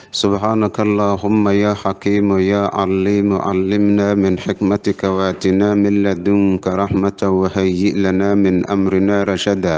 سبحانك اللهم يا حكيم يا عليم علمنا من حكمتك واتنا من لدنك رحمة وهيئ لنا من أمرنا رشدا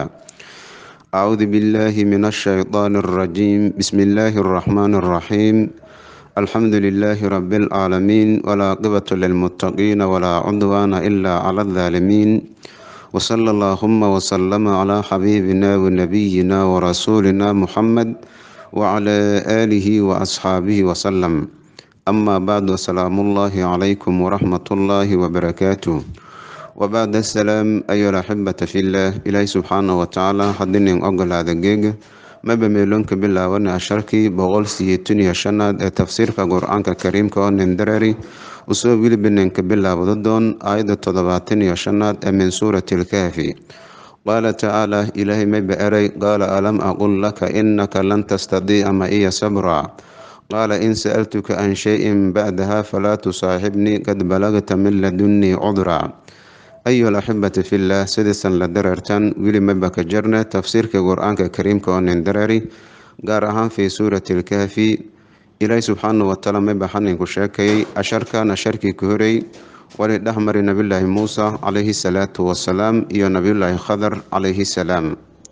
أعوذ بالله من الشيطان الرجيم بسم الله الرحمن الرحيم الحمد لله رب العالمين ولا قبة للمتقين ولا عدوان إلا على الظالمين وصلى اللهم وسلم على حبيبنا ونبينا ورسولنا محمد وعلى آله وأصحابه وسلم أما بعد السلام الله عليكم ورحمة الله وبركاته وبعد السلام أيها الأحبة في الله إلهي سبحانه وتعالى حدني أقل هذا الجيج ما بميلونك بالله وانا أشاركي بغول سيتوني شناد تفسير كقرآن كريم كون ندراري وسو ويلي بننك بالله وضدون آية تضباتني شناد من سورة الكافي قال تعالى إلهي ما بأري قال ألم أقول لك إنك لن تستطيع معي صبرا قال إن سألتك عن شيء بعدها فلا تصاحبني قد بلغت من لدني عذرا أيها الأحبة في الله سدسا لدررتان ويلي مبك جرنا تفسير كقرآن كريم كون دراري قارها في سورة الكهف إلهي سبحانه وتعالى مبحن كشاكي أشركان أشركي كهري ولدهمر نبي الله موسى عليه الصلاة والسلام إيو نبي الله خضر عليه السلام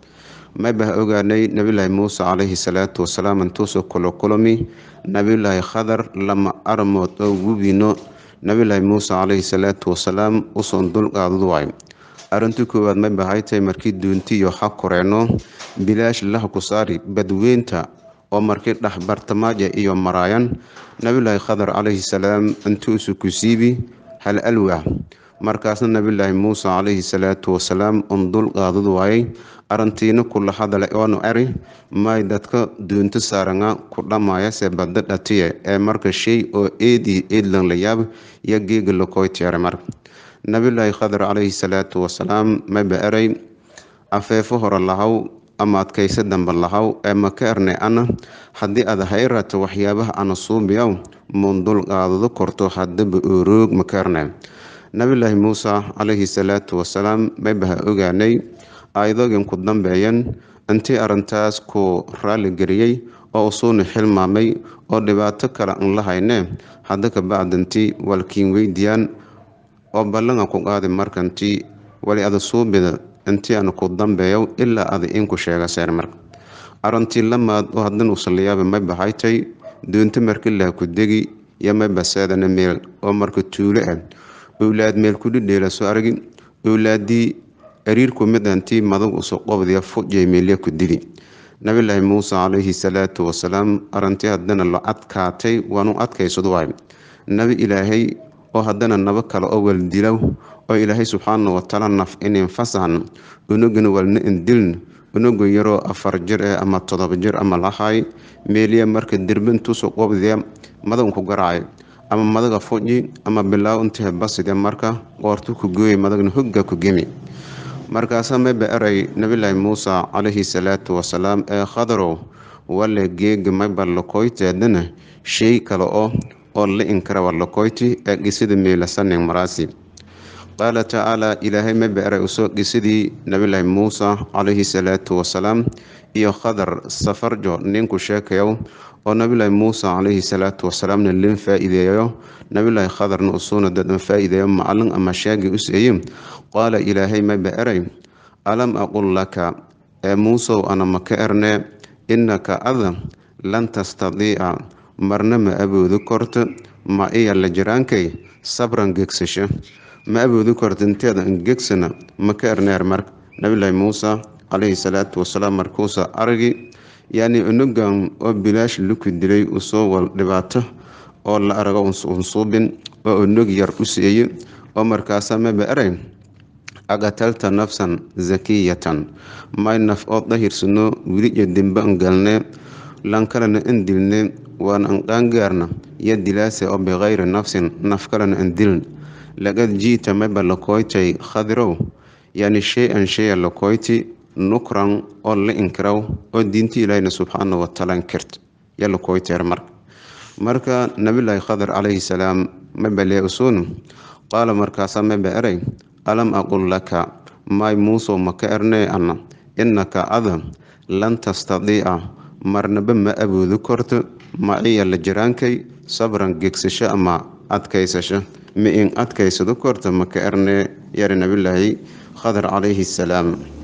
مبه أغاني نبي الله موسى عليه الصلاة والسلام انتوسو كل كلمي نبي الله خضر لما أرموت أو وبينو nabilaahi muuse caleyhi salaatu wasalaam usoon dulqaadadu waay arrintii koowaad ma bahaytay markii duuntiyo ha koreenno bilaash lah ku saari badweynta oo markii dhex bartamaaja iyo maraayan nabilaahi khadar caleyhi salaam intuusu ku siibi hal alwah markaasna nabilaahi muuse caleyhi salaatu wasalaam un dulqaadadu waayay arintiina kula hadale oonu eri may dadka duunto saaranga ku dhammayase badda dhatiye ee marka shay oo eedii eedlan la yaab yo geega lakoyteere marka nabilaahi khadar caleyhi salaatu wasalaam maba eray afeefo hore lahaw ama adkayse dambe lahaw ee maka erne ana haddii aad hayrata waxyaabaha ana suubiyaw muun dulqaadado korto haddaba ooroog maka erne nabilaahi muuse caleyhi salaatu wasalaam mabaha ogaanay aayadoogan ku dambeeyan intii arrintaas ku raaligeliyey oo usuuna xilmaamay oo dhibaato kale an la hayne hadda ka bacdantii walkiin weydiyaan oo ballanga ku qaadi markantii wali ada suubida intii ana ku dambeeyo ilaa ada inku sheega seer marka arrintii lamaad oo haddana usalayaaba ma baxaytay doonto markilaha ku degi iyo ma baseedana meel oo marka tuulo ah owlaad meel kudhidheela soo argi owlaadii ariirku midantii madag uso qobdiya fujay meelya ku dili nabilaahi muuse caleyhi salaatu wasalaam arintii haddana la adkaatay waanu adkaysadu waay nabi ilaahay oo haddana nabo kale oo waldilow oo ilaahay subxaana watacaala naf inin fasahan unugana walna indiln unugu yaroo afar jir eh ama todoba jir ama lahay meeliya marka dirbintuusu qobdiya madanku garaacay ama madaga fuji ama bilaaw intii baside marka qoortu ku gooyay madagna hogga ku gemi markaasaa maba eray nabilaahi muuse caleyhi salaatu wasalaam ee khadarow wale geega mayba lakoyteedana shay kale oo oo la inkara lakoyti ee gisida meelasanin maraasi qaala tacaala ilaahay maba eray usoo gisidii nabilaahi muuse caleyhi salaatu wasalaam iyo khadar safarjo ninku sheekayow oo nabilaahi muuse caleyhi salaatu wasalaamna lin faa-iideeyo nabilaahi khadarna usuuna dadan faa-iideeyo macalin ama shaagi u seeye qaala ilaahay maba eray alam aqul laka ee muusow ana maka erne innaka ada lan tastadiica marna ma aboodi korto ma iya la jiraankay sabran gegsasho ma aboodi korto inteeda gegsana maka erneer marka nabilaahi muuse caleyhi salaatu wasalaam markuusa aragi yacni unugan oo bilaash luku dilay usoo wal dhibaato oo la arago unsuubin oo unug yar u seeye oo markaasa maba eray aqatalta nafsan zakiyatan may naf oo dahirsano wiliya dembe an galne lankalena an dilne waan an qaangaarna yo dilaase oo bikayri nafsin naf kalena an diln laqad jiita mayba lakoytay khadirow yani shay-an shaya lakoyti nukran oo la inkiraw oo diinta ilaahina subxaana watacaala inkirt yo lakoyteer marka marka nabilaahi khadar calayhi salaam maba lee usuun qaala markaasaa maba eray alam aqul laka may muusow maka ernee ana innaka ada lan tastadiica marnaba ma awoodi korto maciya la jiraankay sabran gegsasho ama adkaysasho ma in adkaysado korto maka erne yari nabilaahi khadar calayhi salaam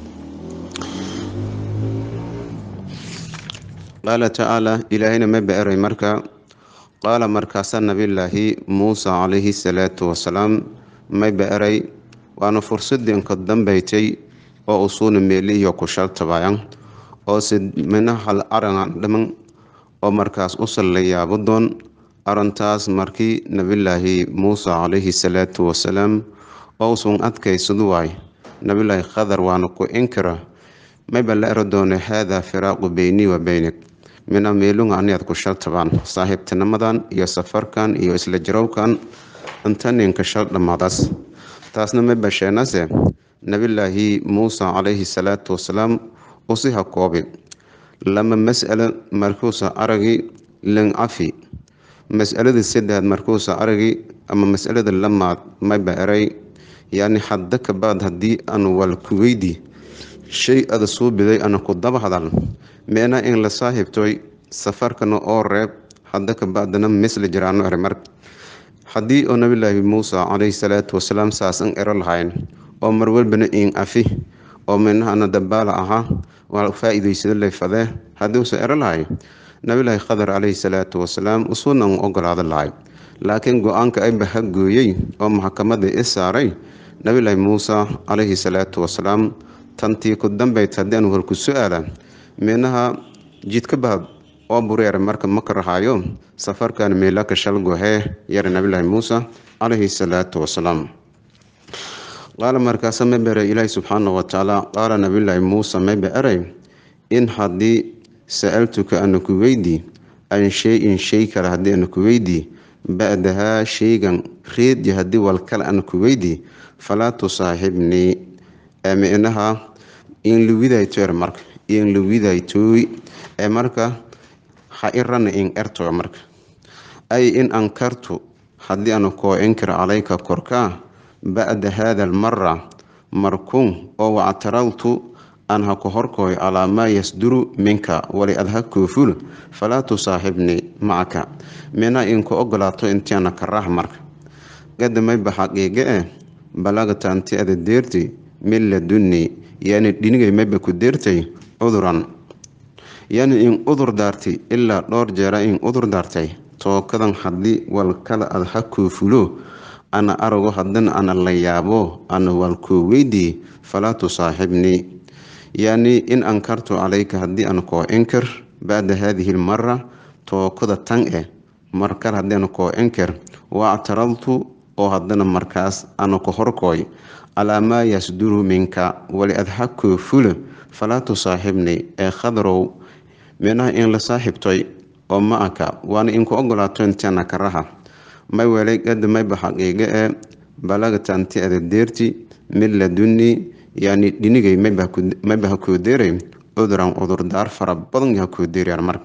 qaala tacaala ilaahayna ma ba-eray marka qaala markaasaa nabilaahi muusa calayhi salaatu wasalaam may ba-eray waana fursadii inka dambaytay oo usuuna meelihiyo ku shaltabayan oo se mina hal aran dhaman oo markaas usal la yaabo doon arintaas markii nabilaahi muusa calayhi salaatu wasalaam oo usun adkaysadu waay nabilaahi khadar waana ku inkira mayba la ero doona haadaa firaaqu beynii wa beynik mina meelunga aniad ku shaltabaan saaxiibtinimadan iyo safarkan iyo isla jarowkan intaninka shal dhammaadaas taasna ma basheenase nabilaahi muusa calayhi salaatu wasalaam usi ha koobi lama mas'alo markuusa aragi lincafi mas'aladii saddeaad markuusa aragi ama mas'alada lamaad mayba eray yacni hadda kabaad haddii aan wal ku weydi shay ada suu biday ana ku daba hadal meena in la saaxiibtoy safarkana oo reeb hadda kabaadana misla jiraano ere mar haddii oo nabilaahi muusa calayhi salaatu wasalaam saasan ero lahayn oo marwalbana in afi oo minaha ana dambaala ahaa waa faa-iideysada leyfadee haddii uusa ero lahay nabilaahi khadar calayhi salaatu wasalaam usuuna un ogolaada lahay laakiin go-aanka ayba ha gooyey oo maxkamadii i saaray nabilaahi muusa calayhi salaatu wasalaam tantii ku dambayd haddii aan warku su-aala minaha jidka bahab oo bureer marka maka rahaayo safarkan meelaka shalgohee yara nabilaahi muusa calayhi salaatu wasalaam qaala markaasa ma beray ilaahi subxaana watacaala qaala nabilaahi muusa mayba eray in haddii sa-altuka ana ku weydi an shay-in shay kale haddii ana ku weydi ba-dahaa shaygan reedyi haddii walkale ana ku weydi falaa tusaaxibnii minaha in luwidaytoer marka in luwidaytooy ee marka ha irana in ertoga marka ay in ankartu haddii ana koo inkir calayka korkaa ba-da haada almara markuun oo wactaraltu aan ha ku horkooy calaa maa yasduru minka wali ad ha kooful falaa tusaaxibnii macaka mina inku ogolaato intiana karaah marka gadamayba xaqiiga eh balagta anti ada deerti min ladunni yani dhinigay mayba ku deertay cuduran yani in udur daartay ilaa dhowr jeera in udur daartay tookadan haddii walkala ad ha koofulo ana arago haddana ana la yaabo ana walkoo weydii falaa tusaaxibnii yani in ankartu calayka haddii ana koo inkir bacda haadihi lmara tookada tan eh markal haddii ana koo inkir waactaraltu oo haddana markaas ana ku horkooy calaa maa yasduru minka wali ad ha koofula falaa tusaaxibnii ee khadarow minaha in la saaxiibtoy oo ma aka waana inku ogolaato intiana karaha may welay gada mayba xaqiiga ee balagta anti ada deerti mid ladunni yani dhinigay mayba ha koo deeray cuduran cudurdaar fara badan ha koo deerayaan marka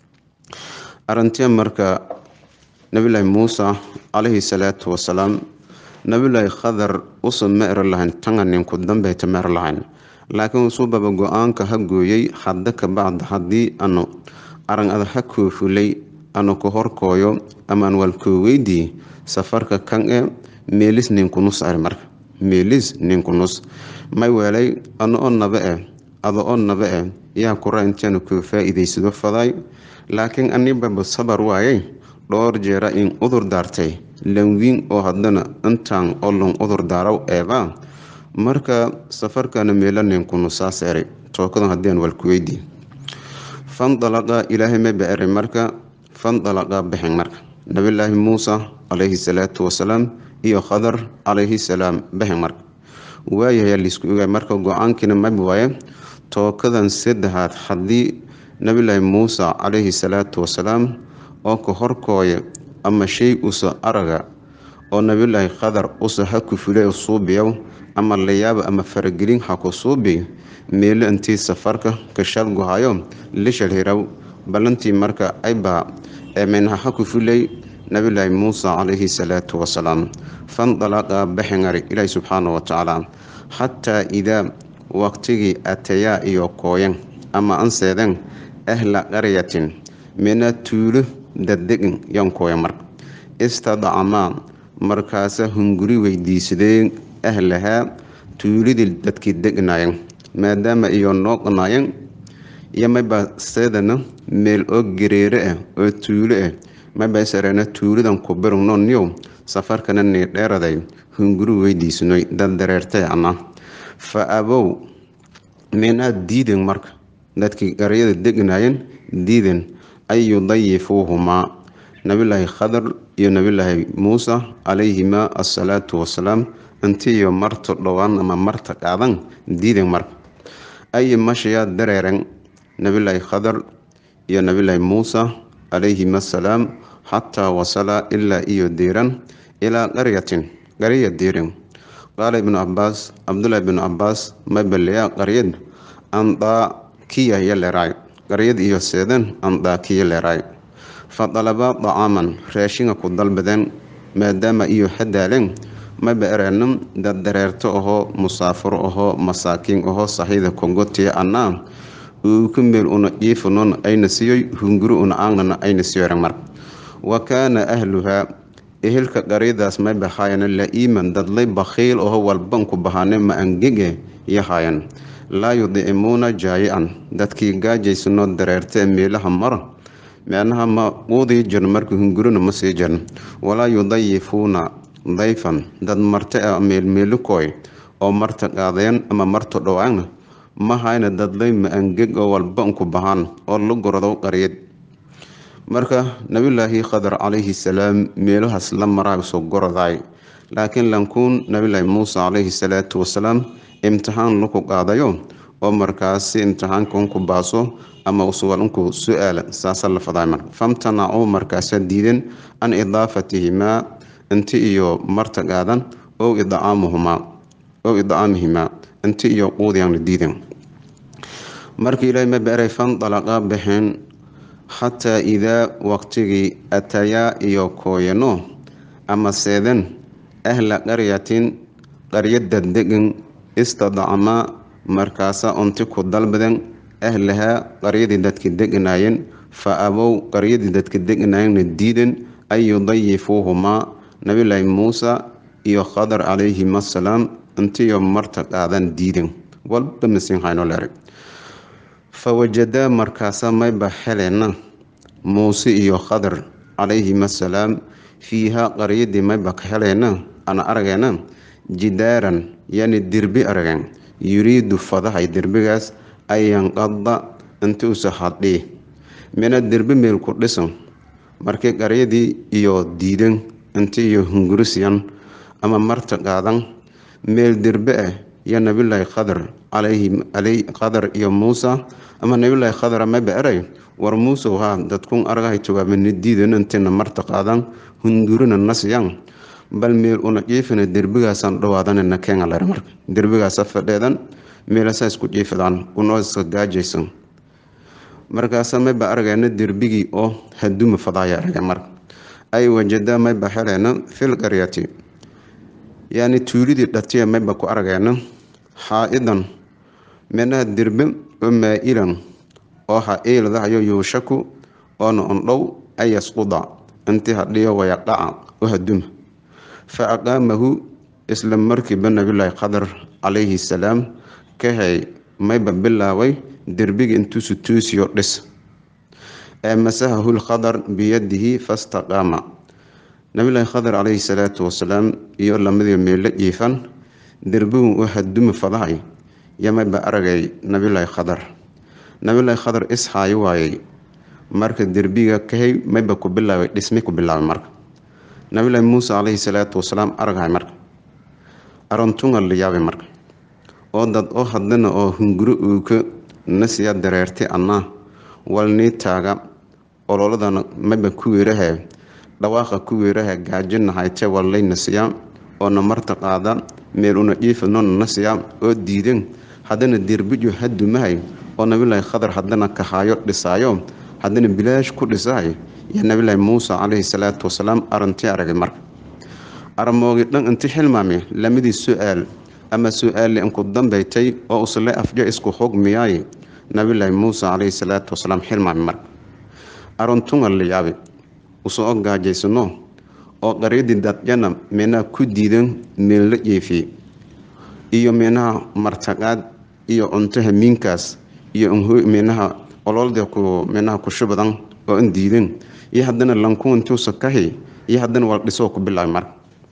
arintiya marka nabilaahi muusa calayhi salaatu wasalaam nabilaahi khadar usa ma ero lahayn tanga ninku dambeyta ma ero lahayn laakiin usubaba go-aanka ha gooyey hadda ka bacda haddii anu arang ada ha koofulay anu ku horkooyo amaan walkoo weydii safarka kan e meelis ninkunus ari marka meelis ninkunus may weelay ano oo naba eh ada oo naba eh yaa kura intianu koo faa-iideysado faday laakiin anibaba sabar waayay dhowr jeera in udur daartay lanwiin oo haddana intaan olon udur daaraw eeba marka safarkana meela ninkunu saas eray tookadan haddiian walku weydii fandalaqa ilaahay ma ba eray marka fandalaqa baxen marka nabilaahi muusa calayhi salaatu wasalaam iyo khadar calayhi salaam baxen marka waayahayaa laisku ogaay marka go-aankiina mab waaye tookadan saddexaad haddii nabilaahi muusa calayhi salaatu wasalaam oo ka horkooya ama shay usa araga oo nabilaahi khadar usa ha ku fulay suubiyow ama layaaba ama faragelin ha ku suubi meelo intii safarka ka shalguhayo lishal hiraw ballantii marka ayba eemeynha ha ku fulay nabilaahi muusa calayhi salaatu wasalaam fandalaqa baxengari ilaahi subxaana wa tacaala xataa idaa waqtigii atayaa iyo kooyan ama anseedeen ahla qaryatin mina tuulo daddegin yankooya marka istadcamaa markaasa hunguri weydiisadeen ahlahaa tuulidii dadkii degnaayeen maadaama iyo nooqnaayeen iyo mayba seedana meel oo gareere ah oo tuulo ah mayba sareena tuulidan ku birugnooniyow safarkana nii dheeraday hunguri weydiisnoy dad dareertay ana fa abow minaa diiden marka dadkii qaryada degnaayeen diiden an yudayifuuhumaa nabilaahi khadar iyo nabilaahi muusa calayhimaa assalaatu wasalaam intiiyo marta dhowaan ama marta qaadan diiden marka ay mashayaa dareeren nabilaahi khadar iyo nabilaahi muusa calayhima assalaam xataa wasala ilaa iyo diiran ilaa qaryatin qarya diirin qaala ibnu cabaas cabdulaahi ibnu cabaas mabaleyaa qaryad andaakiya yaleeraay qaryad iyo seedan andaakiya leeraay fa dalabaa dacaaman raashinga ku dalbadeen maadaama iyo hadaaleen maba ereenam dad dareerto ahoo musaafuro ahoo masaakiin ahoo saxiida kongotiya annaa uuku meel una jiifunon ayna siyoy hunguri una aangnana ayna siyoren mar wa kaana ahluhaa ehelka qaryadaas may bahaayana la-iiman dadlay bakhiil aho walbanku bahaane ma angege yahaayan laa yudicimuuna jaayi-an dadkii gaajaysanoo dareerta meelaha mara micnaha ma quudii jirn marka hungurina ma sii jirn walaa yudayifuuna dayfan dad marta a meelmeelukooy oo marta qaadeen ama marta dhowaana ma hayna dadlay ma angeg oo walbanku bahaan oo la gorado qaryad marka nabilaahi khadar calayhi salaam meelahaas la maraa soo gorodaay laakiin lankuun nabilaahi muuse calayhi salaatu wasalaam imtixaan laku qaadayo oo markaasi imtixaanka unku baaso ama usugal unku su-aala saasa la faday marka famtanacuu markaasa diiden can idaafatihimaa inti iyo marta qaadan ow idcaamuhumaa ow idcaamihimaa inti iyo quudiyaana diiden marka ilaahay ma beeray fandalaqaa baxeen xataa idaa waqtigii atayaa iyo kooyano ama seeden ahla qaryatin qaryada degan istadcamaa markaasa unti ku dalbaden ahlahaa qaryadii dadka deganaayeen fa abow qaryadii dadka deganaayeenna diiden an yudayifuuhumaa nabilaahi muusa iyo khadar calayhim assalaam intiyo marta qaadan diiden walba masiin hayno leeray fa wajadaa markaasa mayba heleena muuse iyo khadar calayhim assalaam fiihaa qaryadii mayba ka heleena ana arageena jidaaran yani dirbi arageen yuriidu fadahay derbigaas an yanqada inti usa hadhii mina derbi meel ku dhisan markii qaryadii iyo diidan inti iyo hungurisiyan ama marta qaadan meel derbe ah iyo nabilaahi khadar calayhi khadar iyo muusa ama nabilaahi khadar maba eray war muuse haa dadkun argahay jawaabani diidan intina marta qaadan hungurina nasiyan bal meel una jiifina derbigaasaan dhawaadanana keenalare marka derbigaasa fadheedan meelasaa isku jiifadaan unoo iska gaajaysan markaasa mayba argeena derbigii oo haduma fadaaya arge marka ay wajadaa mayba heleena fil qaryati yani tuulidii dhatiya mayba ku argeena xaa-idan menaha derbe oo maa-ilan oo ha iiladahayo yuushaku oona ondhow an yasquda intii hadhiyo wayaqaca oo haduma fa aqaamahu isla markiiba nabilaahi khadar calayhi salaam ka hay mayba bilaabay derbiga intuusu tuusiyo dhis ee masahahu lkhadar biyadihi fastaqaama nabilaahi khadar calayhi salaatu wasalaam iyo lamadii meelo jiifan derbigun u haduma fadahay yo mayba aragay nabilaahi khadar nabilaahi khadar ishaayo waayay marka derbiga kahay mayba ku bilaabay dhismi ku bilaabay marka nabilaahi muuse calayhi salaatu wasalaam araghay marka arontunga la yaabay marka oo dad oo hadlana oo hunguro uuka nasiya dareertay annaa walnii taaga ololadana mayba ku weeraha dhawaaqa ku weeraha gaajina hayte wallay nasiya oona marta qaada meel una dhiifanona nasiya oo diidan haddana derbijo hadumahay oo nabilaahi khadar haddana kahaayo dhisaayo haddana bilaash ku dhisahay iyo nabilaahi muuse calayhi salaatu wasalaam arintii aragay marka aramoogi dhan inti xilmaami lamadii su-aal ama su-aali inku dambaytay oo usle afjo isku xugmiyaay nabilaahi muuse calayhi salaatu wasalaam xilmaami marka aruntunga la yaabi usoo gaajaysano oo qaryadii dadjana meenaha ku diidan meel la jeefiyey iyo meenaha martaqaad iyo cunto hamiinkaas iyo meenaha ololda ku meenaha kusho badan oo an diidan iyo haddana lankuuntuusa kahi iyo haddana wal dhisoo ku bilaabay marka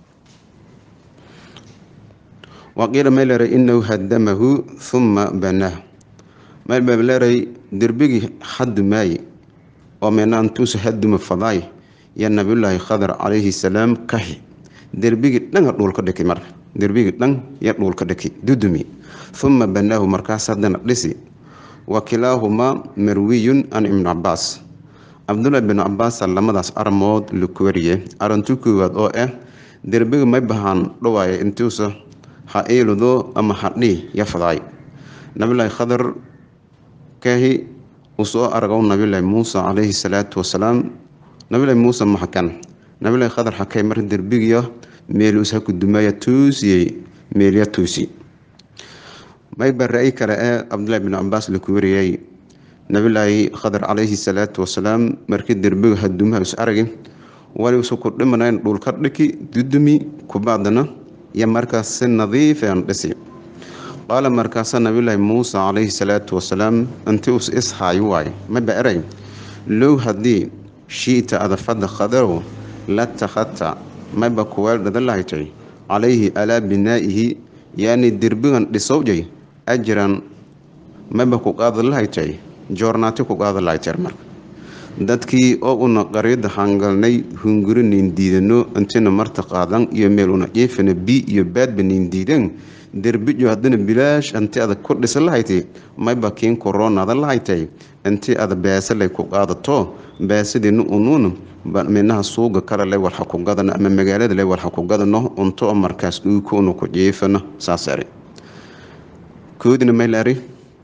waqiila may leeray inahu hadamahu huma banaahu may baa leeray derbigii haddu maaye oo meenaantuusa haduma fadaay ya nabiyulaahi khadar calayhi salaam kahi derbigii dhanga dhuulka dhiki marka derbigii dhan ya dhuulka dhiki dudumi huma banaahu markaas haddana dhisi wa kilaahumaa marwiyun an ibnu cabaas cabdullaahi binu cabaasa lamadaas aramood laku wariye arintu koowaad oo ah derbiga may bahaan dhawaaya intuusa ha iiludo ama hadhii ya fadaay nabilaahi khadar kahi usoo argow nabilaahi muuse calayhi salaatu wasalaam nabilaahi muuse maxakan nabilaahi khadar xakay mar derbigiyo meeluus ha kudumaaya tuusiyey meelya tuusi may ba ra-y kale ee cabdullaahi binu cabaas laku wariyay nabilaahi khadar calayhi salaatu wasalaam markii derbiga hadumaha is aragi waliusa ku dhimanayn dhulka dhiki dudumi kubaadana iyo markaas si nadiifan dhisi qaala markaasa nabilaahi muuse calayhi salaatu wasalaam intii us ishaayo waaye maba eray low haddii shiita adafada khadarow la takhadta mayba kuweel dhada lahaytay calayhi alaa binaa'ihi yaani derbigan dhisowjay ajran mayba ku qaada lahaytay joornaati ku qaada lahayteer marka dadkii oo una qaryada hangalnay hunguro nin diidano intina marta qaadan iyo meel una jeefana bi iyo baadba nin diidan derbijo haddana bilaash inti ada ku dhisa lahayti mayba kiin koroonada lahaytay inti ada beesalay ku qaadato beesadina unuun minaha suuga kale le walxa ku gadano ama magaalada le walxa ku gadano unto oo markaas dhuuka una ku jeefano saas eri koodina maylaari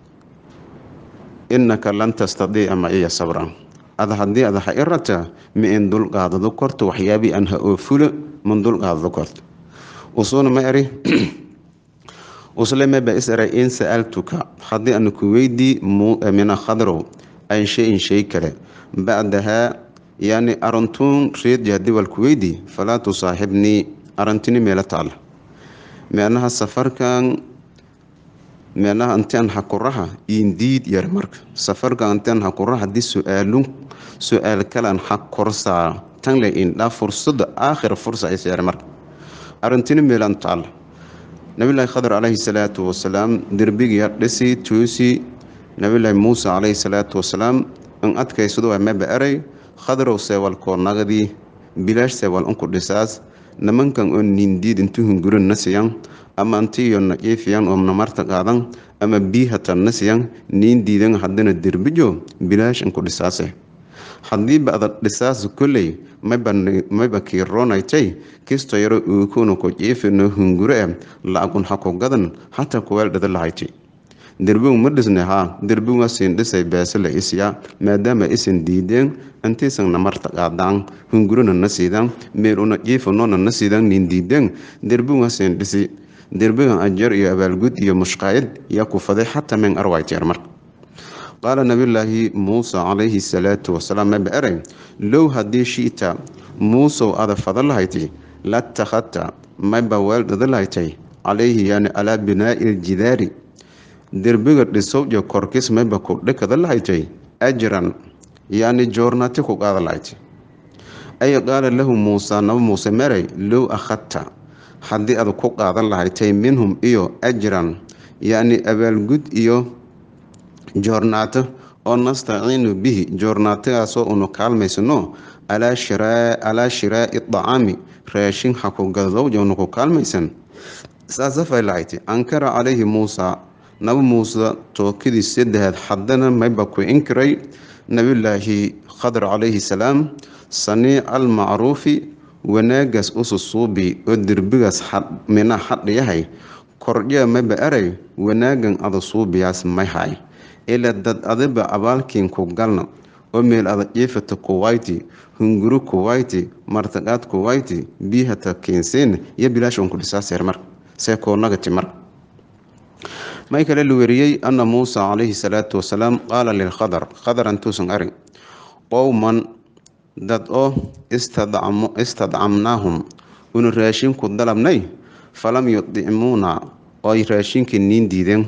innaka lan tastadiica ma iya sabran ada haddii ada ha i rata ma in dulqaadado korto waxyaabii aan ha oo fulo man dulqaadado korto usuuna ma eri usle maba is eray in sa'altuka haddii ana ku weydii mina khadrow an shay-in shay kale bacdahaa yani arantuun reedja haddii wal ku weydii falaa tusaaxibnii arantini meelo taala meenaha safarkan meenaha intaan hakuraha indiid yar marka safarkan intaan hakuraha haddii su-aalun su-aal kalan ha korsaa tanle indhaa fursada aakhira fursa is yar marka arantini meelan taala nabilaahi khadar calayhi salaatu wasalaam derbigiya dhisi tuusi nabilaahi muuse calayhi salaatu wasalaam in adkaysado waa maba eray khadarow seewal koornagadii bilaash seewal unku dhisaas nimankan oo nindiid intu hunguran nasiyan ama antiyo na iifiyan oo namarta qaadan ama bii hatan nasiyan niin diidan haddana derbijo bilaash inku dhisaase haddiiba ada dhisaas kolley mayba kiiroonaytay kisto yaro uukuna ku jiifino hunguro e la-agun ha ku gadan hataa kuweel dhada lahayti derbigu ma dhisne haa derbiga siin dhisay beese la isya maadaama isan diideen intiisan namarta qaadaan hungurona na siidaan meeluna jiifanona na siidaan nin diideen derbiga siin dhisi derbigan ajar iyo abaalgud iyo mushqaayad yaa ku faday xataa meen arwayteer marka qaala nabiyulaahi muuse calayhi salaatu wasalaam maba eray low haddii shiita muusow ada fada lahayti la takhadta mayba weel dhada lahaytay calayhi yani alaa binaa'i iljidaari derbiga dhisowja korkis mayba ku dhikada lahaytay ajran yani joornaati ku qaada lahaytay ay qaala lahu muusa naba muuse meray low akhadta haddii ada ku qaadan lahaytay minhum iyo ajran yani abaalgud iyo joornaato oo nastaciinu bihi joornaatigaasoo unu kaalmaysano alaa shiraa'i dacaami raashin hakugadowja unu ku kaalmaysan saasafay lahayti ankara calayhi muusa naba muuse tookadii saddexaad haddana mayba ku inkiray nabiyulaahi khadar calayhi salaam saniic almacruufi wanaagaas ususuubi oo derbigaas mina hadhiyahay kordhiya mayba eray wanaagan ada suubiyaas may hay ila dad adiba abaalkiin ku galna oo meel ada jiifata kuwayti hunguro kuwayti martaqaad kuwayti biihata keensiin iyo bilaash unku dhisaaseer marka see koonagati marka may kale la weriyey ana muusa calayhi salaatu wasalaam qaala lilkhadar khadar intuusan arag qowman dad oo istadcamnaahum unu raashinku dalabnay falam yudcimuuna ooy raashinkii niin diideen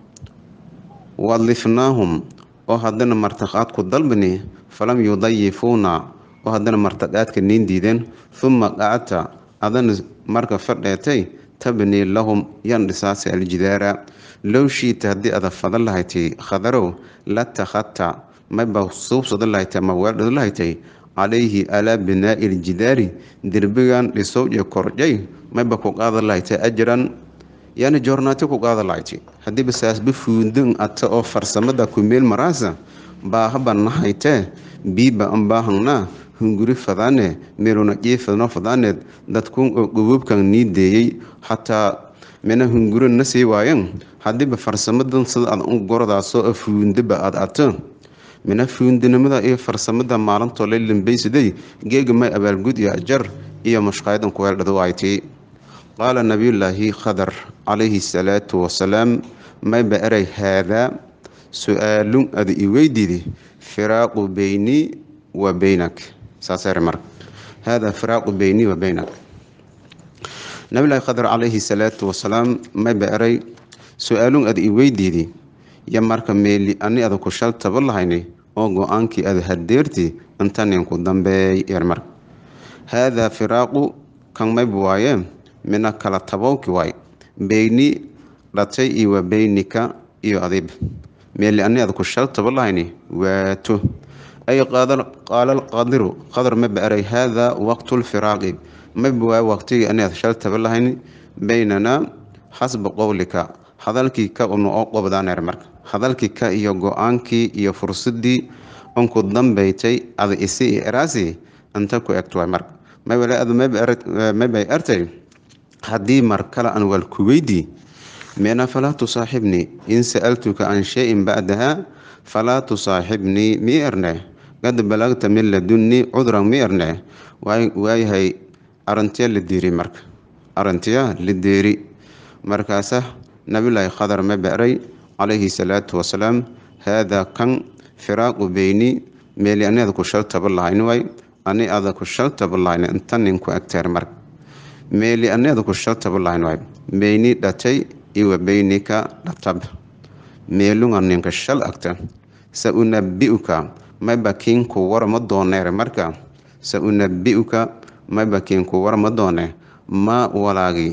wadlifnaahum oo haddana martaqaadku dalbini falam yudayifuuna oo haddana martaqaadka niin diideen huma qacata adana marka fadheetay tabnii lahum yan dhisaasi aljidaara low shiita haddii ada fadan lahaytay khadarow la takhadta mayba suubsada lahaytay ama weeldhada lahaytay calayhi alaa binaa'i iljidaari derbigan dhisowje korjay mayba ku qaada lahaytay ajran yani joornaati ku qaada lahaytay haddiiba saasba fuundin ata oo farsamada ku meel maraasa baahaba nahaytee biiba an baahangnaa hunguri fadaane meeluna jiifadno fadaaneed dadkun oo gobobkan nii deeyey xataa mina hunguro na sii waayan haddiiba farsamadan sida aad u gordaasoo a fuundaba aad ato mina fuundinimada iyo farsamada maalintoo la lambaysaday geega may abaalgud iyo ajar iyo mashqaayadan ku weeldhada waaytay qaala nabiyullaahi khadar calayhi salaatu wasalaam mayba eray haadaa su-aalun ada i weydiidi firaaqu beynii wa beynak saasere marka haadaa firaaqu beynii wa beynak nabilahi khadar calayhi salaatu wasalaam mayba eray su-aalun ada i weydiidi yo marka meeli ani ada ku shal taba lahayni oo go-aankii ada hadeerti intaninku dambeey yer marka haadaa firaaqu kan mayba waaye mina kala tabowki waay beyni dhatay iyo wa beynika iyo adiib meeli ani ada ku shal taba lahayni waato ay qaala alqadiru qadar maba eray haadaa waqtu lfiraaqi maba waa waqtigii ani ada shal taba lahayni beynanaa xasba qowlika hadalkii ka una oo qobdaaneer marka hadalkii ka iyo go-aankii iyo fursadii unku dambeytay ada isi iyo eraasi inta ku egto waay marka maybay artay haddii mar kale aan waal ku weydii meena falaa tusaaxibnii in sa'altuka can shayin bacdaha falaa tusaaxibnii mii erne qad balagta min ladunnii cudran mii erne waayahay arintiya la diiri marka arintiya la deeri markaasa nabilaahi khadar ma beray calayhi salaatu wasalaam haadaa kan firaaqu beyni meeli ani ada ku shal taba lahayn waay ani ada ku shal taba lahayn inta nin ku agteer marka meeli ani ada ku shal taba lahayn waay beyni dhatay iwa beynika dhatab meelunga ninka shal agta sa unabi'uka mayba kiinku warama dooneer marka sa unabi'uka mayba kiinku warama doone maa walaagi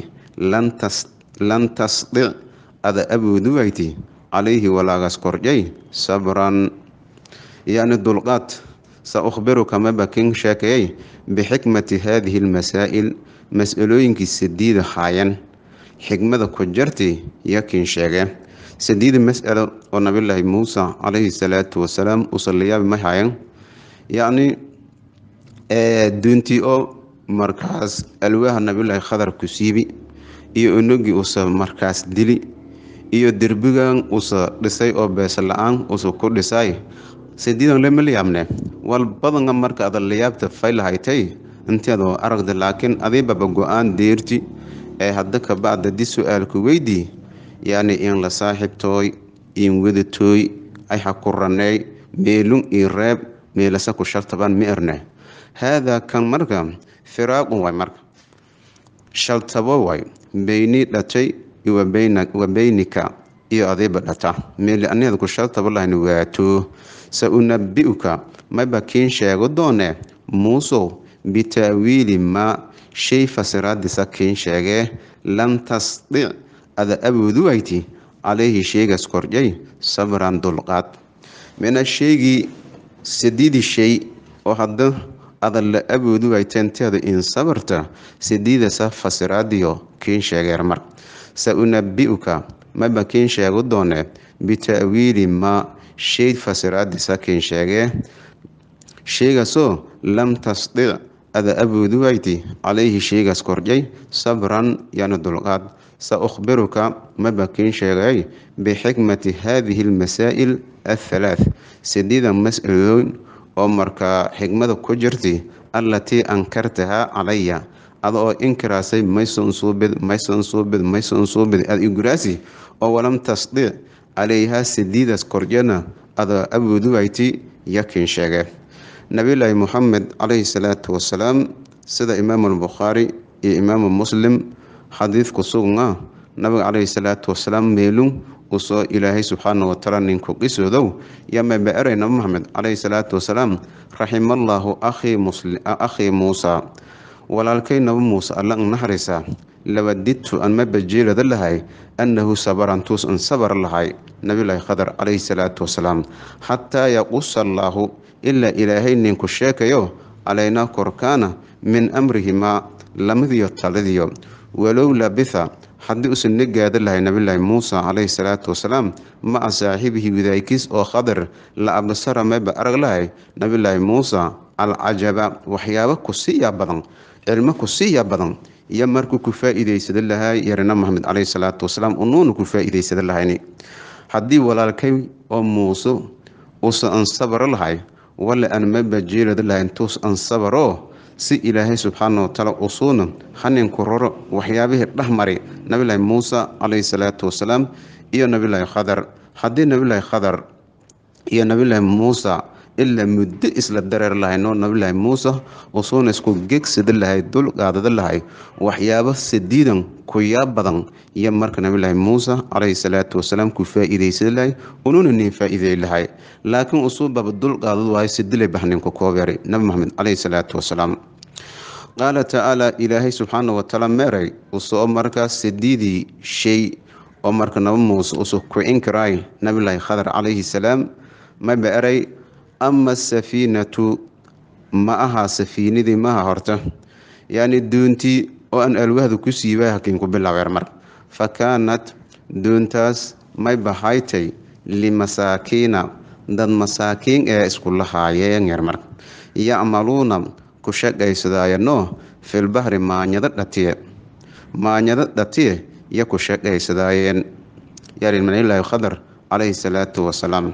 lan tasdic ada aboodu wayti calayhi walaagas korjay sabran yani dulqaad sa ukhbiruka mayba kin sheekayay bixikmati haadihi lmasaa'il mas-alooyinkii sadiida haayan xikmada ku jarti yakin sheege sadiida mas'alo oo nabilaahi muusa calayhi salaatu wasalaam usaliyaabi ma hayan yacni duuntii oo markaas alwaaha nabilaahi khadar ku siibi iyo onogii usa markaas dili iyo derbigan usa dhisay oo beesa la-aan usa ku dhisay sadiidan lama layaabne wal badanga marka ada layaabta faylahaytay inteedoo aragda laakiin adiibaba go-aan deerti ee hadda kabacda di su-aalku weydii yacni in la saaxiibtooy in wadatooy ay hakuraney meelun io reeb meelasa ku shaltaban ma erne haadaa kan marka firaaqun waay marka shaltabo waay beyni dhatay wa beynika iyo adiiba dhata meeli aniada ku shaltabo lahayn waato sa unabi'uka mayba kiin sheego doone muusow bitaawiili maa shay fasiraadiisa kiin sheegee lam tasdic ada aboodu wayti calayhi sheegaas kordhay sabran dulqaad mina sheegii sidiidii shay oo hadda ada la aboodu waytenteeda in sabarta sidiidasa fasiraadiyo kiin sheegeer mar sa unabi'uka maba kiin sheego doone bita'wiili maa shay fasiraadiisa kiin sheegee sheegaasoo lam tasdic ada aboodu wayti calayhi sheegaas kordhay sabran yani dulqaad sa ukhbiruka maba kiin sheegay bixikmati haadihi almasaa'il athalaath sideeda mas-alooyn oo markaa xikmada ku jirtay allatii ankartahaa calaya ada oo inkiraasay mayson suubid mayson suubid mayson suubid ad iguraasi oo walam tasdiic calayhaa sidiidas korjana ada awooduwayti yakin sheege nabilaahi muxamed calayhi salaatu wasalaam sida imaamu albukhaari iyo imaamu muslim xadiidku sugnaa nabiga calayhi salaatu wasalaam meelun usoo ilaahay subxaana watacaala ninku qisoodow yamaba eray nabi maxamed calayhi salaatu wasalaam raximallaahu akhii muusa walaalkay nabi muuse alla n naxariisa labadidtu an maba jeelada lahay annahu sabarantuus an sabar lahay nabilaahi khadar calayhi salaatu wasalaam xataa yaqusa allaahu ilaa ilaahay ninku sheekayo calaynaa korkaana min amrihimaa lamadiyo taladiyo walow labitha haddii usan na gaada lahay nabilaahi muusa calayhi salaatu wasalaam maca saaxibihi widaaykiis oo khadar la absara maba arag lahay nabilaahi muusa alcajaba waxyaabo ku siiyaa badan cilmo ku siiyaa badan iyo markuu ku faa-iideysada lahay yarina maxamed calayhi salaatu wasalaam unuuna ku faa-iideysada lahayni haddii walaalkay oo muuse uusa an sabaro lahay wale aan maba jeelada lahay intuus an sabaro si ilaahay subxaana watacaala usuuna haninku roro waxyaabihii dhexmari nabilaahi muusa calayhi salaatu wasalaam iyo nabilaahi khadar haddii nabilaahi khadar iyo nabilaahi muusa ilaa muddo isla dareer lahayno nabilaahi muuse usuuna isku gegsada lahay dul qaadada lahay waxyaabo sadiidan kuyaa badan iyo marka nabilaahi muuse calayhi salaatu wasalaam ku faa-iideysada lahay unuuna nin faa-iidey lahay laakiin usuubaba dul qaadad waayo sidilay baxninku koobeeray nabi maxamed calayhi salaatu wasalaam qaala tacaala ilaahay subxaana watacaala meeray usoo markaas sadiidii shay oo marka nabi muuse usu ku inkiraay nabilaahi khadar calayhi salaam maba eray ama asafiinatu ma aha safiinadii maha horta yacni duuntii oo aan alwahda ku siibay hakiin ku bilaabeer mar fa kaanat duuntaas may bahaytay limasaakiina dad masaakiin ee isku lahaayeen yar mar yacmaluuna ku shaqaysadaayano filbahri maanyado dhatiye maanyado dhatiye iyo ku shaqaysadaayeen yarinmanilaahi khadar calayhi salaatu wasalaam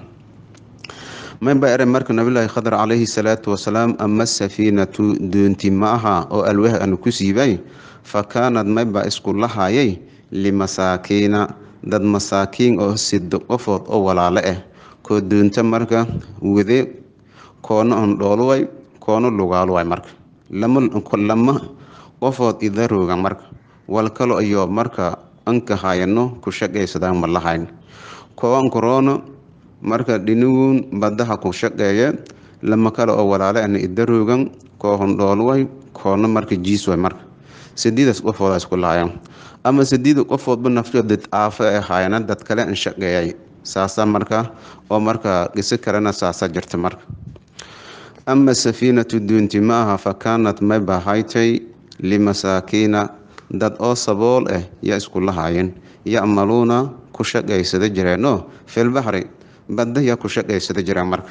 mayba ere marka nabilaahi khadar calayhi salaatu wasalaam ama safiinatu duunti ma aha oo alwah anu ku siibay fa kaanad mayba isku lahaayay limasaakiina dad masaakiin oo sido qofood oo walaalo ah koo duunta marka wade koono on dhooluway koono lugaaluway marka lama qofood idarooga marka wal kalo iyo marka anka hayano ku shaqaysadaan ma lahayn koowan koroono marka dhinigun badaha ku shaqeeye lama kale oo walaale ana idaroogan koo hondhoolway koona marka jiisway marka sidiidaas qofooda isku lahayan ama sidiida qofoodba nafto dad aafo ee haayana dad kale an shaqeeyay saasa marka oo marka qiso kalena saasa jirta marka ama safiinatu duunti ma aha fa kaanat may bahaytay limasaakiina dad oo sabool ah yaa isku lahaayeen yacmaluuna ku shaqaysada jireenoo filbaxri badda yaa ku shaqaysada jireen marka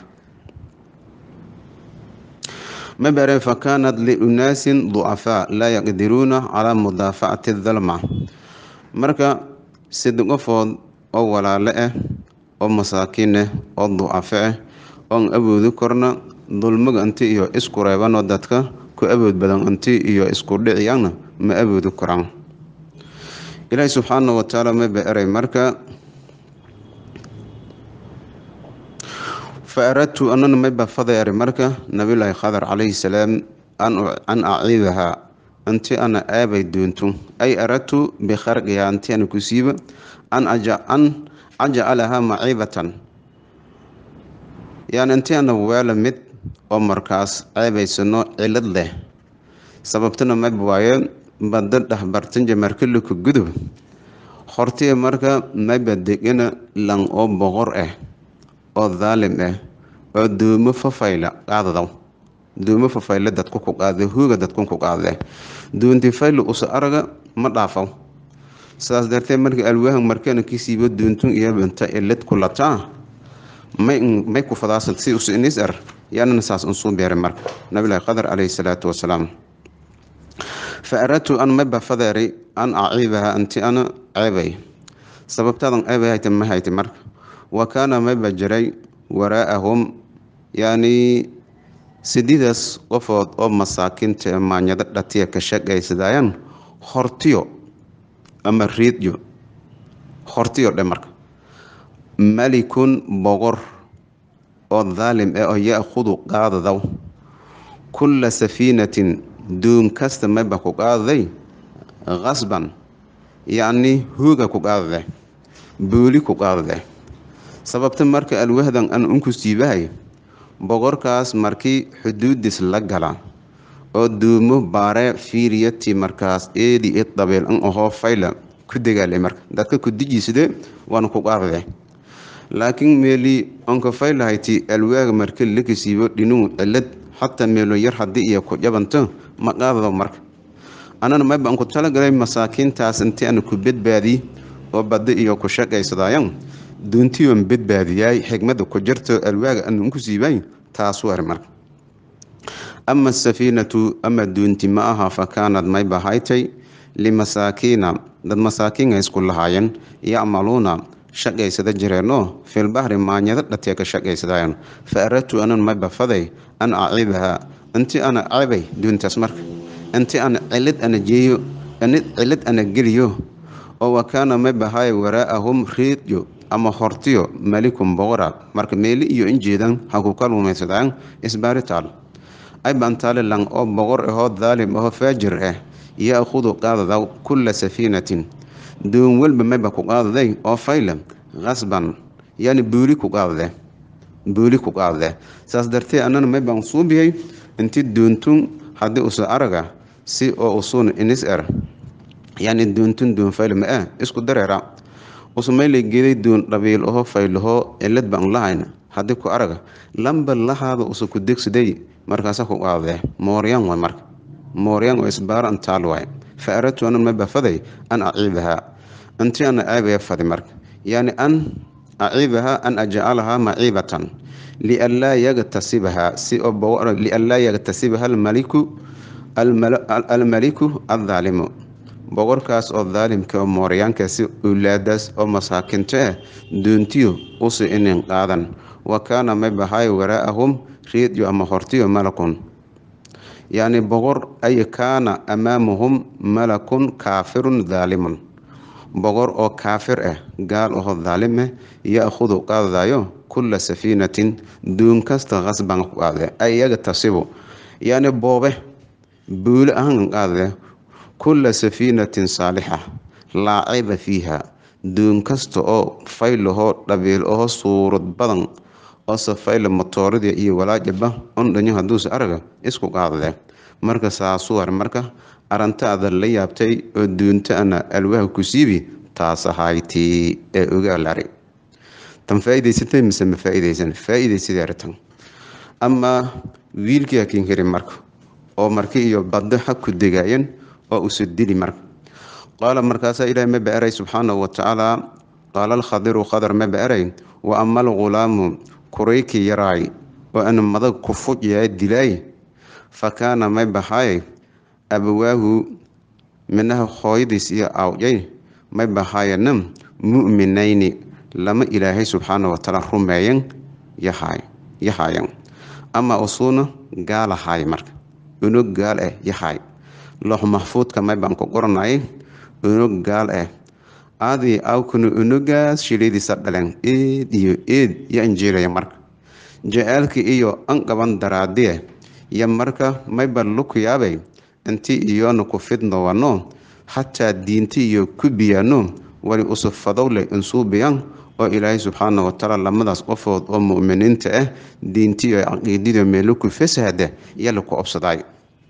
mabere fa kaanat liunaasin ducafaa laa yaqdiruuna calaa mudaafacati dalma marka sida qofood oo walaale ah oo masaakiin ah oo ducafo ah oon awoodi korna dulmiga inti iyo isku reebanoo dadka ku awood badan inti iyo isku dhiciyana ma awoodi koraan ilaahi subxaana watacaala maba eray marka fa aradtu anana mayba fadeeri marka nabilaahi khadar calayhi salaam an aciibahaa inti ana aabay doonto ay aradtu bikharqihaa inti ana ku siiba an ajcalahaa maciibatan yani inti ana weela mid oo markaas ceebaysano cilad leh sababtana mayba waaye badda dhexbartanja markalika gudub hortiya marka mayba degana lan oo boqor ah oo daalim ah oo doomo fafayla qaadadaw doomo fafayla dadku ku qaada hooga dadku ku qaade doonti fayla usa araga ma dhaafaw sidaas darteed marka alwaahan markana kisiibo doontun iyo banta elad ku lataa may may ku fadaasan si usa inis ar yaanana saas unsuu beeray marka nabilahi qadar calayhi salaatu wasalaam fa aradtu an mayba fadeeri an aciibaha anti ana ceebay sababtaadan ceebay hayta ma hayta marka wa kaana mayba jiray waraa'ahum yacni sididaas qofood oo masaakiinta ee maanyado dhatiya ka shaqaysadayaan hortiyo ama riidyo hortiyo dhe marka malikun boqor oo daalim eh oo ya-khudu qaadadaw kulla safiinatin duun kasta mayba ku qaadaday qasban yacni hooga ku qaadade booli ku qaadade sababta marka alwahdan an unku siibahay boqorkaas markii xuduudis la gala oo duumo baare fiiriyati markaas eedi i dabeel an ahoo fayla ku dagaale marka dadka ku dijiisade waana ku qaadade laakiin meeli onka faylahayti alwaaga marka laka siibo dhinuu cilad xataa meelo yar haddii iyo ku jabanto ma qaadado marka anana mayba an ku talagalay masaakiintaas intii ana ku badbaadiy oo baddi iyo ku shaqaysadaayan duuntiyon badbaadiyaay xigmada ku jirto alwaaga ana unku siibay taas war marka ama asafiinatu ama duunti ma aha fa kaanad mayba haytay limasaakiina dad masaakiin ay isku lahaayeen yacmaluuna shaqaysada jireenoo filbahri maanyado dhatee ka shaqaysadayan fa aradtu anan mayba faday an aciibaha intii ana cabay duuntaas marka intii ana cilid ana jeeyo cilid ana geliyo oo wa kaana mayba hay waraa'ahum riidyo ama hortiyo malikun boqora marka meeli iyo injeedan ha ku kalumaysadaan isbaaritaal ay bantaale lang oo boqor ahoo daalim ahoo faajir ah ya-khudu qaadada kulla safiinatin duun walba mayba ku qaadaday oo fayla qasban yani buuli ku qaadade buuli ku qaadade saas dartee anana maybaan suubiyay inti duuntun haddii usu araga si oo usuun inis er yani duuntun duun fayla ma ah isku dareera usumaylay geeday duun dhabiil aho faylaho cilad baan lahayn haddii ku araga lamba lahaada usu ku degsaday markaasa ku qaadade mooryan way marka mooryan oo isbaaro antaal waay fa aradtu anan mayba faday an aciibahaa intii ana aabaya fadi marka yani an aciibahaa an ajcalahaa maciibatan lianlaa yagtasibahaa si oo lianlaa yagtasibaha almaliku almaliku addaalimu boqorkaas oo daalimka oo mooryaankaasi ulaadaas oo masaakinto ah duuntiyo usi inin qaadan wa kaana maybahay waraa'ahum riidyo ama hortiyo malakun yacni boqor ay kaana amaamahum malakun kaafirun daalimun boqor oo kaafir ah gaal ahoo daalim ah ya-khudu qaadadayo kulla safiinatin duun kasta qasban ku qaadade ay iyaga tasibu yacni boobe buuli ahaan qaadade kulla safiinatin saalixa laa cayba fiiha duun kasta oo faylahoo dhabiil ahoo suurad badan oo safayla matooradii iyo walaajaba on dhanyo hadduuse araga isku qaadade marka saasuwar marka arantaada la yaabtay oo duunta ana alwaaha ku siibi taas ahaytii ee ogaalari tan faa-iidaysatay mise ma faa-iidaysan faa-iidaysadeertan amaa wiilkii hakiin heri marka oo marki iyo baddo xag ku degaayeen oo usu dili marka qaala markaasaa ilaahay maba eray subxaanahu watacaala qaala alkhadiru khadar maba eray wa ama algulaamu kurayki yaraay oo ana madag ku fujyaa dilaay fa kaana may baxaay abawaahu minaha hooyadiis iyo awjay may baxaayana mu'minayni lama ilaahay subxaana watacaala rumeeyan yahay yahaayan ama usuuna gaalahaay marka unog gaal ah yahay loox maxfuudka may baan ku qoranayay unog gaal ah aadii awkuna unogaas shiladiisa dhalen eed iyo eed yo anjeelaya marka ja-aalka iyo an qaban daraadiye yo marka mayba luku yaabay inti iyoona ku fidnowano xataa diinti iyo ku biyaano wali usufadowle insuubiyan oo ilaahay subxaana watacaala lamadaas qofood oo mu'miniinta ah diinti iyo caqiidida meelo ku fasahada iyo laku obsadaay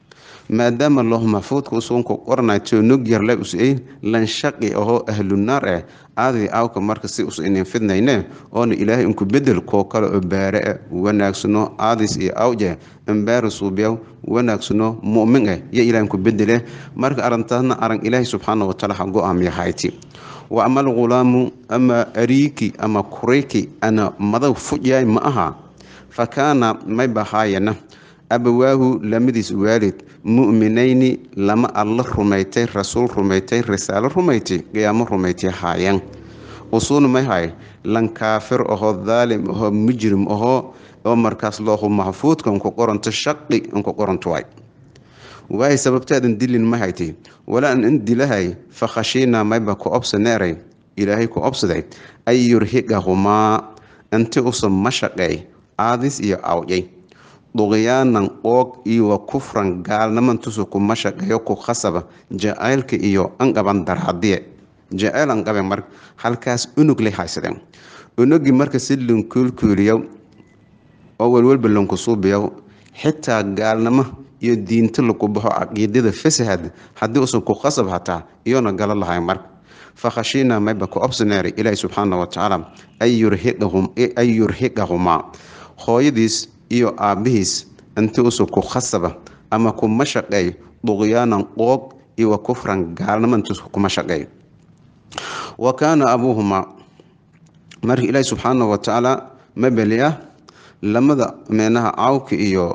maadaama looh maxfuudka usugunku qoranay toonog yarle us-ey lanshaqi ahoo ahlunaar ah aadii aawka marka si us inin fidnayne oona ilaahay inku bedel koo kale oo baare ah wanaagsano aadis iyo awje ambaara suubiyaw wanaagsano mu'min ah yo ilahay inku bedele marka arintaasna aran ilaahay subxaana watacaala ha go-aam yahayti wa ama algulaamu ama ariiki ama kurayki ana madag fujyaay ma aha fa kaana may bahaayana abawaahu lamadiis waalid mu'minayni lama alla rumaytay rasuul rumaytay risaalo rumaytay qiyaamo rumaytay haayeen usuuna may hay lan kaafir ahoo daalim ahoo mujrim ahoo oo markaas loohu maxfuudka unku qoranto shaqi unku qoranto waay waay sababtaadan dilin ma haytay walaan in dilahay fa khashiinaa mayba ku obsaneeray ilaahay ku obsaday an yurhiqahumaa inti usa mashaqeey aadis iyo awjay duqyaanan qoog iyo wa kufran gaalnamantusu ku mashaqeeyo ku khasaba jacaylka iyo anqaban daraadiye jaceyl anqaben mar halkaas unug lay haysadeen unugii marka si lankuulkuuliyo oo welwelba lankusuubiyo xitaa gaalnimo iyo diinta lagu baxo caqiidada fasahad haddii usan ku khasab hataa iyona galo lahay marka fakhashiinaa mayba ku obsaneeray ilaahi subxaana watacaala an yurhiqahumaa hooyadiis iyo aabbihiis inti usan ku khasaba ama ku mashaqeey duqyaanan qoog iyo wa kufran gaalnimo intus kuma shaqeey wa kaana abuuhumaa marka ilaahi subxaana watacaala mabeli ah lamada meenaha cawka iyo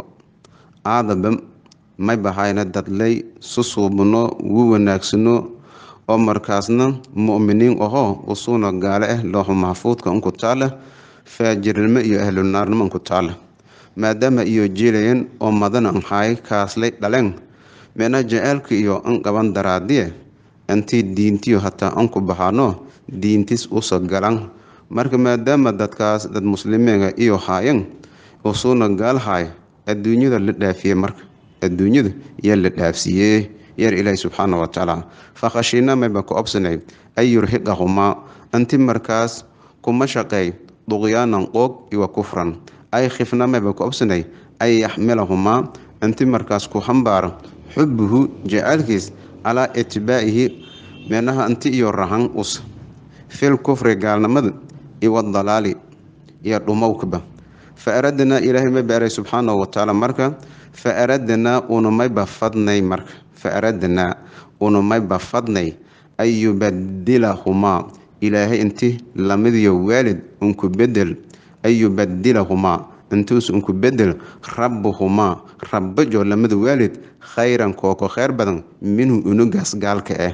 aadaba may bahayna dadlay susuubno wu wanaagsano oo markaasna mu'miniin ahoo usuuna gaale ah looxu maxfuudka unku taale faajirnimo iyo ahlunaarnimo unku taale maadaama iyo jiilayen oo madana anhaay kaaslay dhaleen meena jaceelka iyo an qaban daraadiye intii diintiyo hataa anku baxaano diintis usa galan marka maadaama dadkaas dad muslimiinga iyo haayan usuuna gaal haay adduunyada la dhaafiye marka adduunyada yaa la dhaafsiiyee yar ilaahi subxaana watacaala fakhashiina mayba ku obsanay an yurhiqahumaa inti markaas kuma shaqeey duqyaanan qoog iwa kufran ay khifna mayba ku obsanay an yaxmilahumaa inti markaas ku hambaaro xubuhu jacaylkiis calaa itbaa'ihi meenaha inti iyo rahan us fil kufri gaalnimada iwa dalaali iyo dhumowkaba fa aradnaa ilaahay ma baaray subxaanahu watacaala marka fa aradnaa unumayba fadnay marka fa aradnaa unumayba fadnay an yubadilahumaa ilaahay inti lamidiyo waalid unku bedel an yubadilahumaa intuus unku bedel rabbuhumaa rabbajo lamida waalid khayran kooko kheyr badan minhu unugaas gaalka ah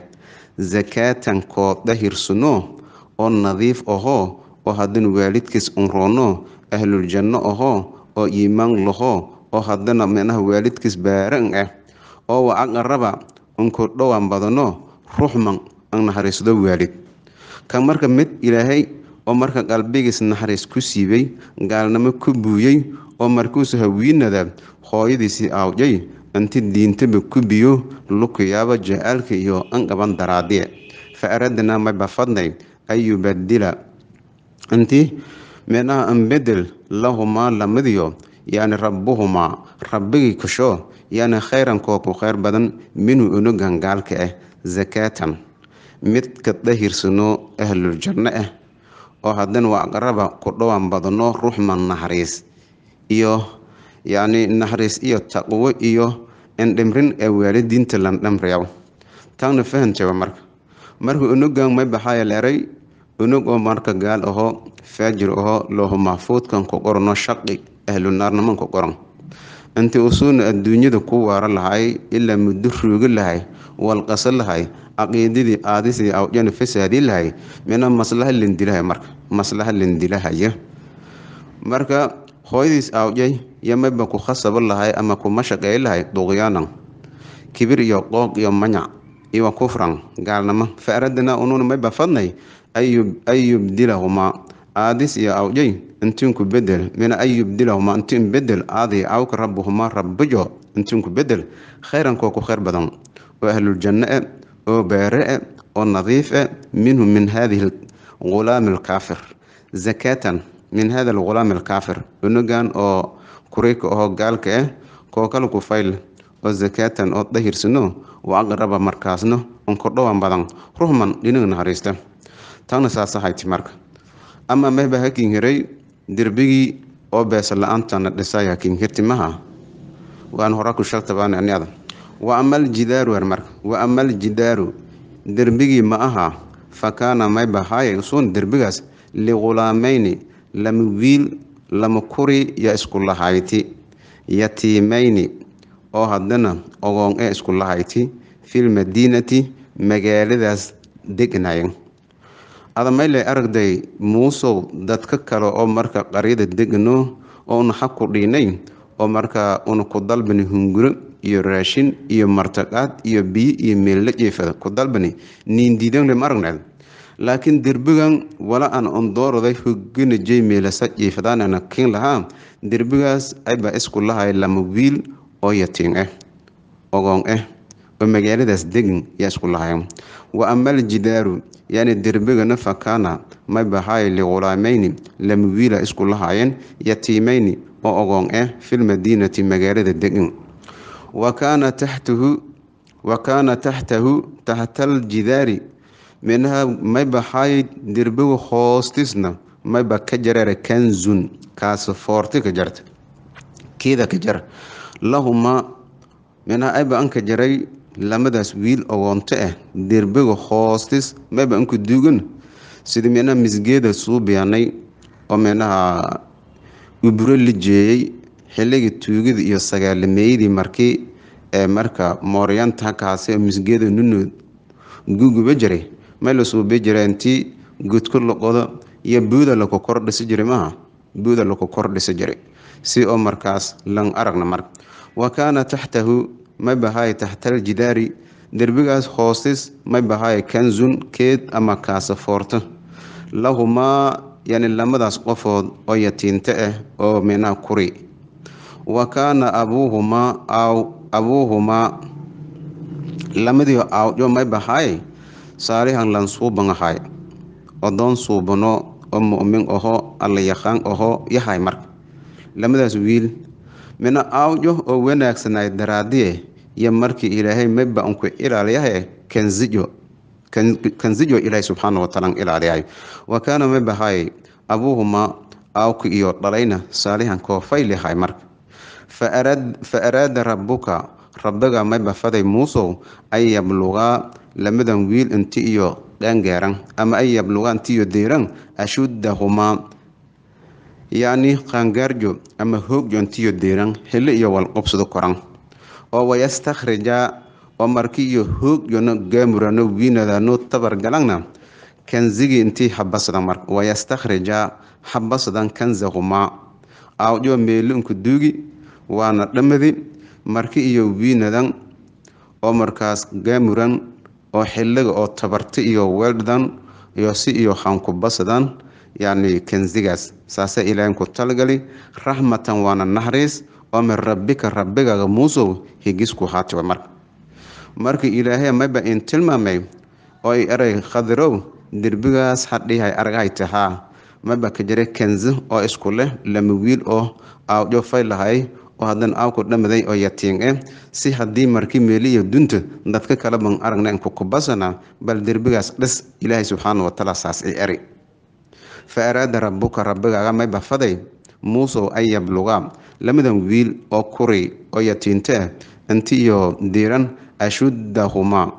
zakaatan koo dahirsuno oo nadiif ahoo oo haddana waalidkiis unroono ahluljanno ahoo oo iimaan lahoo oo haddana meenaha waalidkiis baaran ah oo wa aqaraba unku dhowaan badano ruxman an naxariisdo waalid kan marka mid ilaahay oo marka qalbigiis naxariis ku siibay gaalnimo ku buuyey oo markuusu hawiinada hooyadiisii aawjay inti diintaba ku biyo lukuyaaba jacaalka iyo anqaban daraadiye fa aradnaa mayba fadnay an yubadila inti meenaha an bedel lahumaa lamadiyo yani rabbuhumaa rabbigii kasho yani khayran kooku kheyr badan minhu unugan gaalka ah zakaatan midka dahirsano ahluljanno ah oo haddana waa aqraba ku dhowaan badano ruuxman naxariis iyo yacni naxariis iyo taqwo iyo indhimrin ee waalidiinta landhamriyaw taana fahanteeba marka marka unugan may baxaaya leeray unug oo marka gaal ahoo faajir ahoo loohu maxfuudkan ku qorano shaqi ahlunaarniman ku qoran intii usuuna adduunyada ku waara lahay ilaa muddo ruugi lahay walqaso lahay caqiidadii aadisii awjana fasaadii lahay mina maslaha lindilahay marka maslaha lindilahaya marka hooyadiis awjay yo mayba ku khasabo lahay ama kuma shaqeey lahay duqyaanan kibir iyo qooq iyo manyac iyo kufran gaalnimo fa aradnaa ununa mayba fadnay an yubdilahumaa aadis iyo awjay intinku bedel mina an yubdilahumaa intin bedel aadi awka rabbuhumaa rabbijo intinku bedel khayran koo ku kheyr badan oo ahluljanno e oo baare e oo nadiif e minhu min hadihi gulaami alkaafir zakatan min hada algulaami alkaafir unugan oo kurayka ahoo gaalka ah koo kale ku fayl oo zakatan oo dahirsano wa aqraba markaasna unkordhowan badan ruhman dhinaga naxariista taana saasahayti marka ama mayba hakin hiray derbigii oo beesa la-aantana dhisay hakin hirti maha waan hora ku shaltabaan aniada wa amal jidaaru er marka wa amal jidaaru derbigii ma aha fa kaana mayba haaya usuun derbigaas ligulaamayni lama wiil lama kuri ya isku lahayti yatiimayni oo haddana ogoon ee isku lahayti fil madiinati magaaladaas degnayen adamayle aragday muusow dadka kale oo marka qaryada degno oo una xag ku dhiinay oo markaa una ku dalbani hunguro iyo raashin iyo martaqaad iyo biyo iyo meella jeefada ku dalbani niindiidanle ma aragneed laakiin derbigan wala aan ondooroday hogana jey meelasa jeefadaanana kin lahaa derbigaas aybaa isku lahay lama wiil oo yatiin ah ogoon ah oo magaaladaas degan yaa isku lahayn wa amal jidaaru yani derbigana fakana may bahaay lighulaamayni lama wiila isku lahaayeen yatiimayni oo ogoon ah filmadiinati magaalada degan wa kaana taxtahu wa kaana taxtahu taxtaaljidaari minaha may bahaay derbiga hoostisna mayba ka jareera kanzun kaas foorti ka jarta keeda ka jar lahuma minaha ayba anka jaray lamadaas wiil ogoonto ah derbiga hoostis mayba anku duugan sida minaha misgeeda suubiyanay oo minaha uburo la jeeyey xilligii tuugida iyo sagaalameeyadii markii ee marka mooryanta hakaase misgeeda nunood guguba jiray may la suubi jira intii gudko loqodo iyo buuda laku kor dhisi jiray maaha buuda laku kor dhisi jiray si oo markaas lan aragna marka wa kaana taxtahu may bahaay taxtaaljidaari derbigaas hoostis may bahaay kanzun keed ama kaasa foorto lahumaa yani lamadaas qofood oo yatiinto ah oo minaha kuri wa kaana abuuhumaa aaw abuuhumaa lamadii aawjo may bahaay saalihan lan suuban ahay odoon suubano oo mu'min aho alla yaqaan aho yahay marka lamadaas wiil mina aawjo oo wanaagsanay daraadiye iyo markii ilaahay mayba unku ilaaliyahay kanzijo kanzijo ilaahay subxaana wataala ilaaliyahay wa kaana may bahaay abuuhuma aawka iyo dhalayna saalihan koofaylihay marka fa araada rabbuka rabbiga mayba faday muusow an yablugaa lamadan wiil inti iyo dhaangaaran ama an yablugaa inti iyo deeran ashuddahumaa yacni qaangaarjo ama hoogjo intiyo deeran xilli iyo walqobsado koran oo wayastakhrija oo marki iyo hoogjona gaamurano wiinadano tabargalangna kanzigi intii habasadan mar wayastakhrija habasadan kanzahumaa aawjo meelinku duugi waana dhammadi marki iyo wiinadan oo markaas gaamuran oo xilliga oo tabarti iyo weeldhan iyo si iyo hankubasadan yacni kanzigaas saase ilaahin ku talagali raxmatan waana naxariis oo min rabbika rabbigaga muusow higisku haatiwa marka marka ilaahay mayba in tilmaamay oo ay eray khadirow derbigaas hadhihay argahay tahaa mayba ka jira kanzi oo isku leh lama wiil oo aawjo fay lahay oo haddana aawku dhamaday oo yatiin eh si haddii marki meeliyo dunta dadka kale ban aragna inku kubasana bal derbigaas dhis ilaahay subxaana watacaala saas ay eri fa araada rabbuka rabbigaaga mayba faday muusow an yablugaa lamadan wiil oo kuri oo yatiinto ah inti iyo diiran ashuddahumaa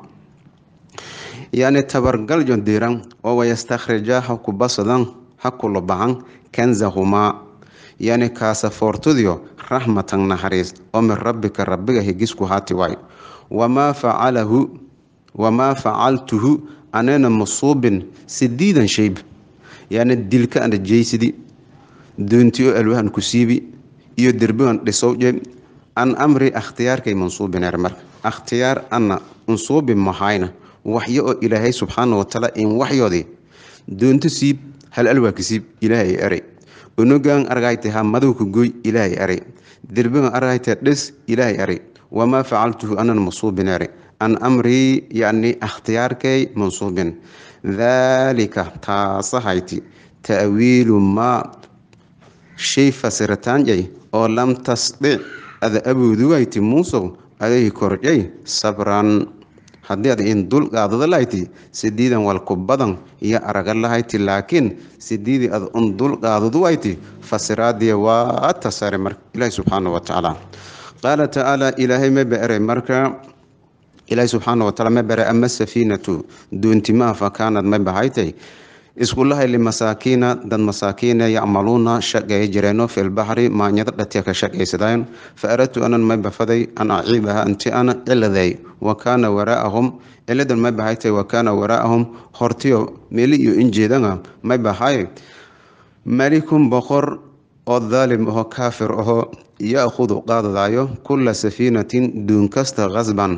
yacni tabargaljo diiran oo wayastakhrija ha ku basadan ha kula bahan kanzahumaa yacni kaasafoortadiyo raxmatan naxariis oo min rabbika rabbiga higisku haati waay wamaa facalahu wamaa facaltuhu anena masuubin sidiidan shayb yacni dilka ana jeysidi doonti oo alwahan ku siibi iyo derbigan dhisowje an amri akhtiyaarkay mansuubineer marka akhtiyaar ana unsuubi mahayna waxyo oo ilaahay subxaana watacaala in waxyoodii doonto siib hal alwaa ka siib ilaahay eray onogaan argayte ha madowka goy ilaahay eray derbigan argayte dhis ilaahay eray wamaa facaltuhu anan mansuubineer an amrii yacni akhtiyaarkay mansuubin daalika taasahayti ta'wiilu maa shay fasiritaanjay oo lam tasdic ada aboodugayti muusow adayhi korjay sabran haddii ad in dul qaadada lahayti sidiidan walku badan iyo araga lahayti laakiin sidiidii ad un dul qaadadu wayti fasiraadiya waa tasare marka ilaahi subxaana wa tacaala qaala tacaala ilaahay ma beeray marka ilaahi subxaana wataala ma bare ama safiinatu doontimaha fa kaanad ma bahaytay iskulahay limasaakiina dad masaakiina yacmaluuna shaqeey jireeno filbaxri maanyado dhatiya ka shaqaysadaan fa aradtu anan may bafaday an aciibaha inti ana ciladay wa kaana waraa'ahum ciladan may bahaytay wa kaana waraa'ahum hortiyo meeli iyo injeedanga may bahay malikun boqor oo daalim ahoo kaafir ahoo ya-khudu qaadadayo kulla safiinatin duun kasta qasban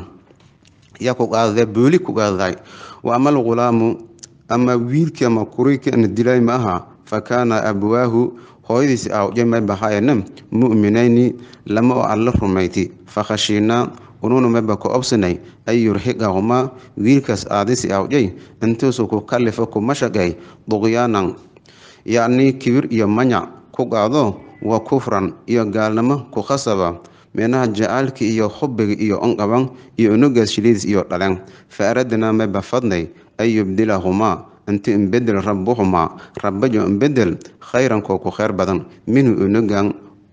yaa ku qaadadee booli ku qaadaday wa ama alghulaamu ama wiilkii ama kurikii ana dilay ma aha fa kaana abwaahu hooyadiisi awje may bahaayana mu'minayni lama oo alla rumayti fakhashiinaa ununa mayba ku obsanay an yurxiqahumaa wiilkaas aadisi awjay intuusu ku kalifo kuma shaqay duqyaanan yacnii kibir iyo manyac ku qaado wa kufran iyo gaalnimo ku khasaba minaha jacaalka iyo xubiga iyo onqaban iyo unugaas shiliidis iyo dhalen fa aradnaa mayba fadnay an yubdilahumaa inti inbedel rabuhumaa rabajo inbedel khayran koo ku kheyr badan minhu unugan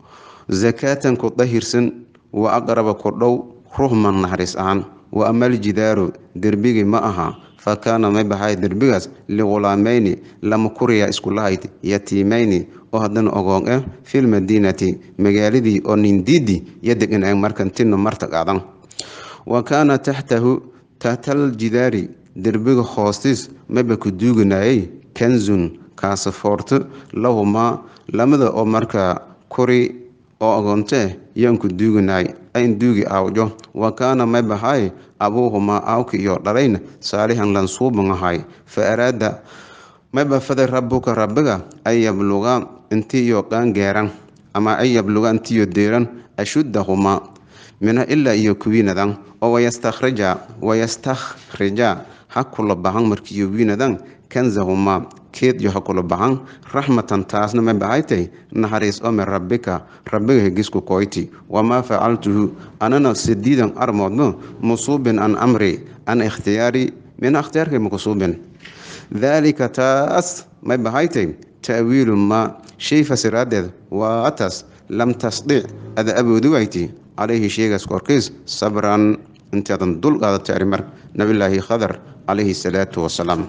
zakaatan ku dahirsan wa aqraba ku dhow ruhman naxariis ahaan wa amal jidaaru derbigii ma aha fa kaana may bahay derbigaas lighulaamayni lama kuriya iskulahayd yatiimayni oo haddana ogoon ah filmadiinati magaaladii oo nindiidi yo degan ay markantino marta qaadan wa kaana taxtahu tahtal jidaari derbiga hoostiis mayba ku duuganayay kanzun kaasafoorto lahumaa lamada oo markaa kuri oo ogoonte yaan ku duuganay ayn duugi aawjo wa kaana may bahay abuuhumaa aawki iyo dhalayna saalixan lansuuban ahay fa araada mayba faday rabuka rabbiga an yabluga intii iyo qaangeeran ama an yabluga intiiyo deeran ashuddahumaa mina ilaa iyo kuwiinadan oo wayastakhrija wayastakhrija ha kula bahan markiiyo wiinadan kanzahumaa keedyo ha kula bahan raxmatan taasna ma bahaytay naxariis oo min rabbika rabbiga hegisku koyti wamaa facaltuhu anana sidiidan armoodmo musuubin an amri an ikhtiyaari mina ikhtiyaarkay makusuubin daalika taas may bahaytay ta'wiilu maa shay fasiraadeed waa taas lam tasdic ada awoodi wayti calayhi sheegaas korkiis sabran intaadan dul qaadatay arrimar nabilaahi khadar calayhi salaatu wasalaam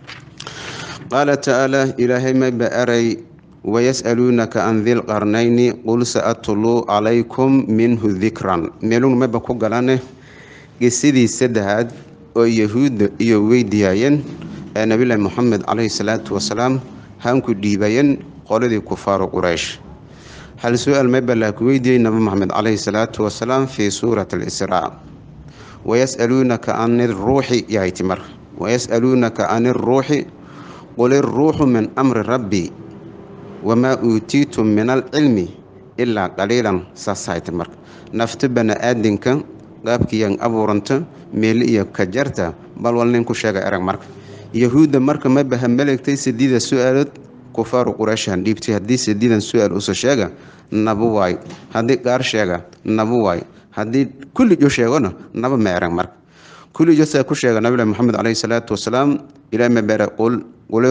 qaala tacaala ilaahay mayba aray wayas'aluunaka can dilqarnayni qul sa'atluu calaykum minhu dikran meelun mayba ku galane gesidii saddexaad oo yahuudda iyo weydiyaayeen ee nabilaahi moxamed calayhi salaatu wasalaam hanku dhiibayeen qoladii kufaaru quraysh hal su-aal mayba laa ku weydiiyey nabi moxamed calayhi salaatu wasalaam fii suurati alisraa wayas'aluunaka can iruuxi yahayti marka wayas'aluunaka can iruuxi qul iruuxu min amri rabbi wamaa uutiitum min alcilmi ilaa qaliilan saasahayta marka nafta bani-aadinka qaabkiiyan abuuranta meeli iyo kajarta bal wal nin ku sheega erag marka yahuudda marka mabaha maleegtay sadiida su-aalood kufaaru qurayshan dhiibtay haddii sadiidan su-aal usa sheega nabu waay haddii qaar sheega nabu waay haddii kullijo sheegona naba ma erag marka kullijo saa ku sheega nabilahi moxamed caleyhi salaatu wasalaam ilaah ma bere qul qul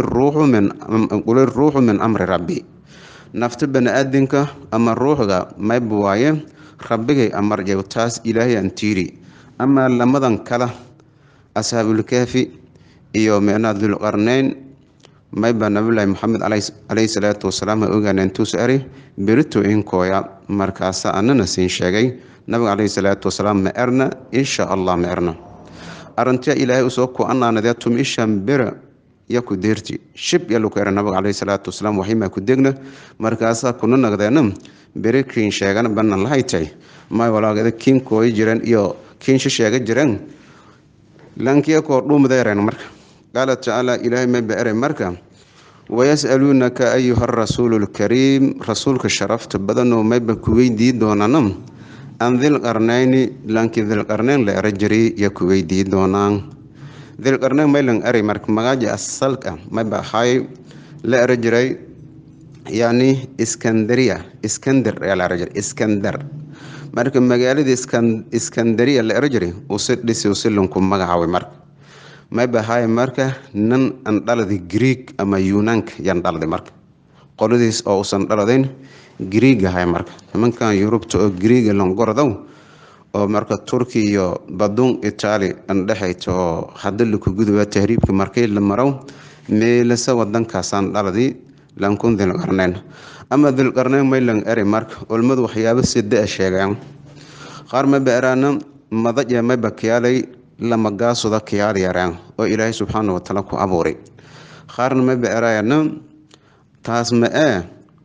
iruuxu min amri rabbi nafta bani-aadinka ama ruuxga mayba waaye rabbigay amarjew taas ilaahay aan tiiri amaa lamadan kala ashaabulkaafi iyo micnaa dulqarneyn mayba nabilaahi moxamed caleyhi salaatu wasalaam ha ogaana intuus ari berito inkooya markaasa anana siin sheegay nabiga caleyhi salaatu wasalaam ma erna insha allah ma erna arintia ilaahay usoo ku-anaanadee tum ishan bera ya ku deerti shib yalu ku era nabiga caleyhi salaatu wasalaam waxyimaa ku degna markaasaa kuna nagdeena beri kiin sheegana banan lahaytay may walaagada kiin kooyi jireen iyo kiinsha sheega jireen lankiya koo dhuumdeeren marka qaala tacaala ilaahay mayba ere marka wayas'aluunaka ayuha rasuulu lkariim rasuulka sharafta badanoo mayba ku weydii doonana an dilqarnayni lankii dilqarneyn la era jiray ya ku weydii doonaan dilqarneyn maylan eray marka magaaji asalka mayba ahay la era jiray yani iskandariya iskander ayaa la era jiray iskander marka magaaladii iskandariya la era jiray usi dhisi usilanku magacaaway marka mayba ahay marka nin an dhaladi greeg ama yunaanka yan dhalday marka qoladiis oo usan dhaladayn greeg ahay marka nimankan yurubta oo greega langorodow oo marka turki iyo badun itaali andhexayta oo hadda laku guduba tahriibka markay la marow meelasa wadankaasaan dhaladii lankun dilqarneyn ama dilqarneyn maylan eri marka olmadu waxyaabo sida a sheegaan qaar mayba eraana madaje mayba kiyaalay lamagaasuda kiyaal yaraan oo ilaahay subxaana watacaala ku abuuray qaarna mayba eraayana taas ma ee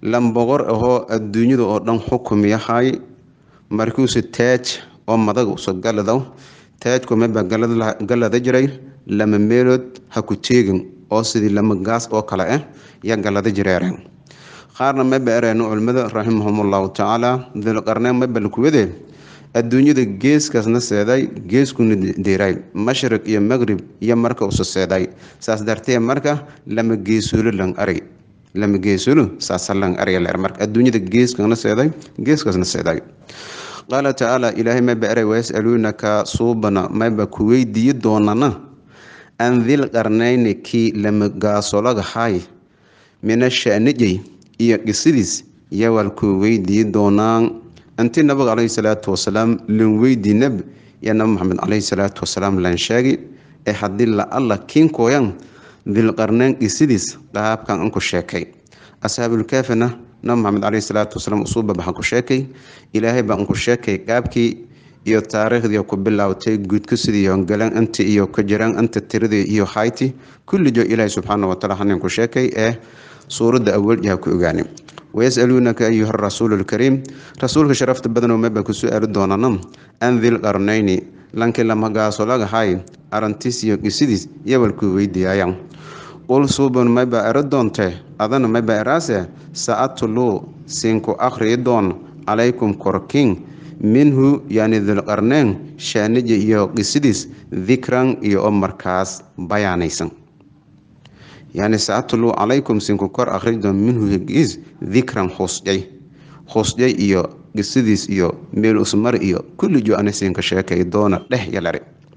lan boqor ahoo adduunyada oo dhan xukum yahay markuuse taaj oo madaga uso galadaw taajku mayba galada jiray lama meelood ha ku teegin oo sidii lama gaas oo kale ah ya galada jireereen qaarna mayba ereeno culimmada raximahumullahu tacaala dilqarneen mayba lakuwade adduunyada geeskaasna seeday geeskuna diray mashriq iyo maqrib iyo marka usa seeday saas dartee marka lama geesulo lan ari lama geesulo saasa lan ariya leer marka adduunyada geeskana seeday geeskaasna seeday qaala tacaala ilaahay mayba eray wayasaluunaka suubana mayba ku weydiiyi doonana an dilqarnayni kii lama gaasolaga hay mina shanijay iyo qisidiis yawal ku weydiiyi doonaan intii nabiga caleyhi salaatu wasalaam lan weydiinab iyo nabi maxamed caleyhi salaatu wasalaam lan sheegi ee haddii la alla kiinkooyan dilqarnayn qisidiis qaabkan anku sheekay ashaabulkaafina nabi maxamed caleyhi salaatu wasalaam usuuba baxan ku sheekay ilaahay baan ku sheekay qaabkii iyo taariikhdii ku bilaawtay guudka sidii galan inta iyo ka jiraan inta tiradii iyo hayti kullijo ilaahay subxaana wataala hanin ku sheekay ee suuradda awaljaha ku ogaanay wayasaluunaka ayuha rasuulu lkariim rasuulka sharafta badanoo maba ku su-aali doonana an dilqarnayni lankii lamagaasolaga arantiis iyo qisidiis yawalkuu weydiiyaayan qul suuban mayba ero doonte adana mayba eraase sa-atuluu siinku akhriyi doon calaykum korkiin minhu yani dilqarneen shaanija iyo qisidiis dikran iyo oo markaas bayaanaysan yani sa-atuluu calaykum siinku kor akhriyi doon minhu higiis dikran husjay husjay iyo qisidiis iyo meel usmar iyo kulli jo ana siinka sheekay doona dheh yalari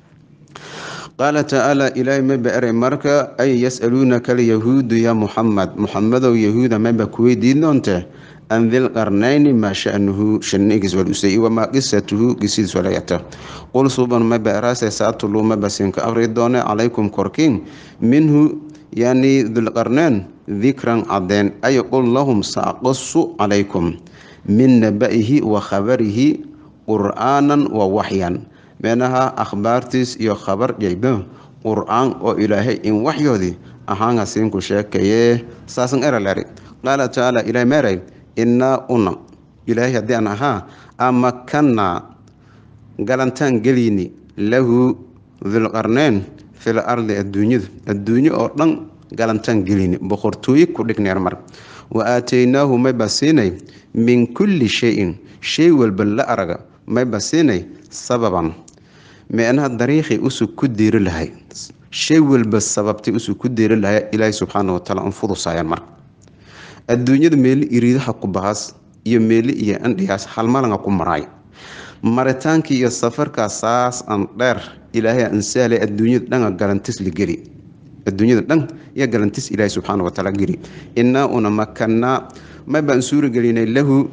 qaala tacaala ilaahay mayba eray marka ay yasaluunaka alyahuudu ya muxamed muxamedow yahuuda mayba kuweydiin doonte an dilqarnayni maa shanuhu shanigiis walusay wamaa qisatuhu qisidiis walayata qul suban mayba eraase saatuluu mayba siinka aqri doone calaykum korkiin minhu yani dilqarneen dikran cadeen ay qul lahum saaqasu calaykum min naba'ihi wa khabarihi qur'aanan wa waxyan meenaha akhbaartiis iyo khabar jayba qur-aan oo ilaahay in waxyoodii ahaanga siinku sheekaye saasan eralari qaala tacaala ilahay meeray innaa una ilaahay haddii aan ahaa amakanaa galantaan geliini lahu dilqarneen fil ardi adduunyada adduunyo oo dhan galantaan gelini boqortooye ku dhigneer mar wa aataynaahu mayba siinay min kulli shayin shay walba la araga mayba siinay sababan meenaha dariiqii usug ku diiri lahay shay walba sababtay usug ku diiri lahay ilaahay subxaana wataala an fudusayaan marka adduunyada meeli iriidaha ku bahas iyo meeli iyo andhigaas halmalanga ku maraay maritaankii iyo safarkaas saas an dheer ilaahay ansaale adduunyada dhanga galantis la geli adduunyada dhan iyo galantis ilaahay subxaana wataala geli innaa una makanaa maybaan suura gelinay lahu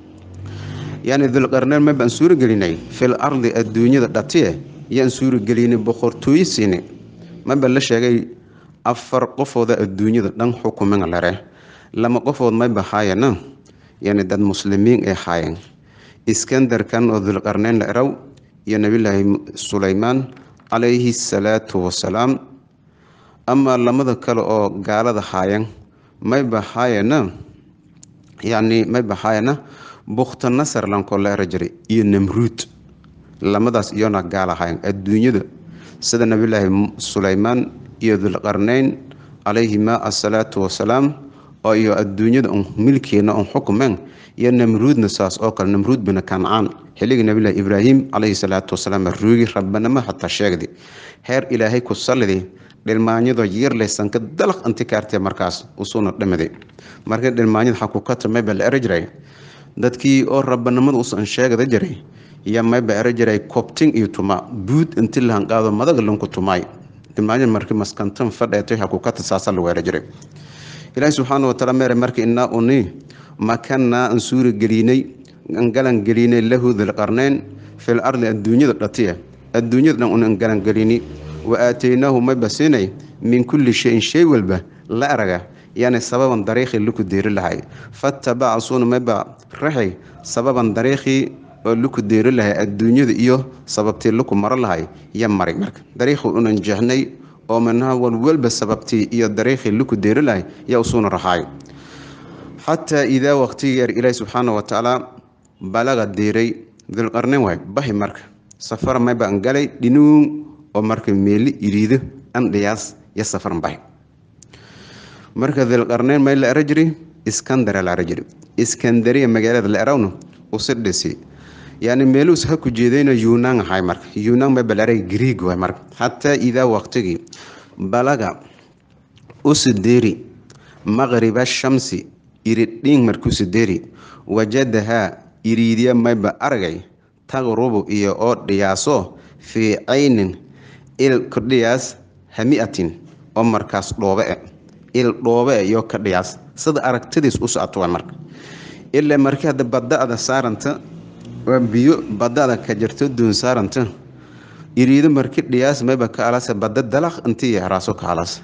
yani dulqarneyn maybaan suura gelinay fil ardi adduunyada dhatiye yaan suura gelinay boqortooye siini mayba la sheegay afar qofooda adduunyada dhan xukumin lare lama qofood mayba haayana yani dad muslimiin ay haayeen iskandarkan oo dulqarneyn la eraw iyo nabilaahi sulaymaan calayhi salaatu wasalaam amaa lamada kale oo gaalada haayeen mayba haayana yani mayba haayana bukta nasar lankoo la era jiray iyo namruud lamadaas iyona gaal ahayn adduunyada sida nabilaahi sulaymaan iyo dulqarneyn calayhima asalaatu wasalaam oo iyo adduunyada un milkeena un xukumeen iyo namruudna saas oo kale namruud bina kancaan xilligii nabilahi ibraahim calayhi salaatu wasalaam ruugi rabbanimo xataa sheegdi heer ilaahay ku sallidi dhilmaanyadoo yeerlaysanka dalaq inti kaartee markaas usuuna dhimiday markii dhilmaanyada xakukata mayba la eri jiray dadkii oo rabbanimada usan sheegada jiray iyo mayba eri jiray kobtin iyo tuma buud inti lahanqaado madaga lanku tumaay dhilmaanyada markii maskantan fadheetay xakukata saasa lagu eri jiray ilaahi subxaana wataala meere marka innaa uni makanaa an suura gelinay an galan gelinay lahu dilqarneyn fil ardi adduunyada dhatiya adduunyada dhan un an galan gelini wa aataynaahu mayba siinay min kulli shayin shay walba la araga yani sababan dariiqii luku deeri lahay fattabaca suuna mayba raxay sababan dariiqii oo luku deeri lahay adduunyada iyo sababtii luku maro lahay ya maray marka dariiqii unan jeexnay oo minaha walwalba sababtii iyo dariiqii luku deeri lahay yaa usuuna raxaay xataa idaa waqtigii yar ilaahi subxaana wa tacaala balaga diiray dulqarneyn waay bahi marka safar mayba an galay dhinuun oo marka meeli iriido an dhiyaas yo safaran bahi marka dilqarneyn may la era jiri iskandara la era jiri iskandariya magaalada la erawna usidhisi yani meeluus ha ku jeedayna yunaan ahay marka yunaan may balaray griig waay marka xataa idaa waqtigii balaga usideeri maqriba shamsi iridhiin markusideeri wajadahaa iriidya mayba aragay taqrubu iyo oo dhiyaaso fii caynin il ka dhiyaas hamiatin oo markaas dhoobe e il dhoobe e iyo ka dhiyaas sida aragtidiis u socoto waa marka ilaa markii hadda badda-da saaranta waa biyo badda-da ka jirto duun saaranta iriido marki dhiyaas mayba ka alasa badda dalaq intii yaraaso ka alasa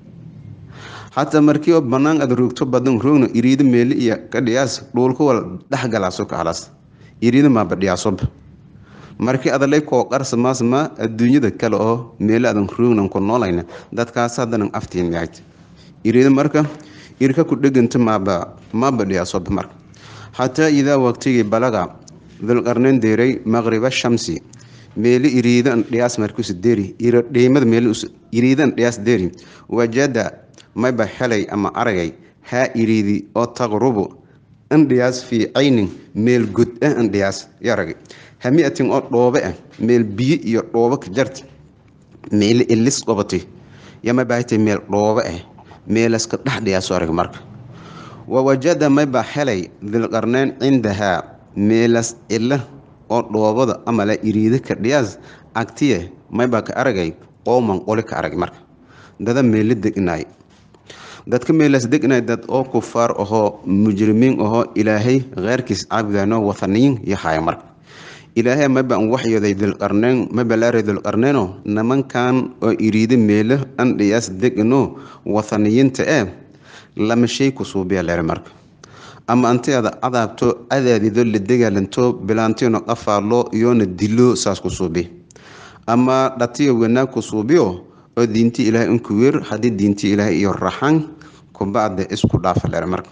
xataa markii oo banaan aad roogto badan roogna iriido meeli iyo ka dhiyaas dhuulka wal dhexgalaaso ka alas iriido maaba dhiyaasoba markii adalay koo qarsamaasma adduunyada kale oo meeli adan roognan ku noolayna dadkaas haddanan aftiin yahayd iriido marka irka ku dheganta maaba maaba dhiyaasoba marka xataa idaa waqtigii balaga dulqarneyn deeray maqriba shamsi meeli iriidan dhiyaas markuusa deeri dhiimada meeli iriidan dhiyaas deeri wajada mayba helay ama aragay haa iriidi oo taqrubu indhiyaas fii caynin meel god ah indhiyaas yaragay hamiatin oo dhoobe ah meel biyo iyo dhoobo ka jarta meeli ilis qobatay yamabahatay meel dhoobe ah meelaska dhex dhiyaaso arag marka wawajada mayba helay dilqarneyn cindahaa meelas ila oo dhoobada amala iriida ka dhiyaas agtiye mayba ka aragay qowman qoli ka arag marka dada meeli degnaay dadka meelaas degnay dad oo kufaar ahoo mujrimiin ahoo ilaahay keyrkiis caabudano wathaniyin yahay marka ilaahay maba an waxyooday dilqarneyn mabalaare dilqarneyno nimankan oo iriida meelo an dhiyaas degno wathaniyiinta ee lama shay ku suubiya leer marka ama anti ada cadaabto cadaadido la dagaalanto bilaantino qafaalo iyoona dilo saas ku suubi ama dhatiyo wanaag ku suubiyo oo diinti ilaahay inku weer haddii diinti ilaahay iyo raxan kubacda isku dhaafa leer marka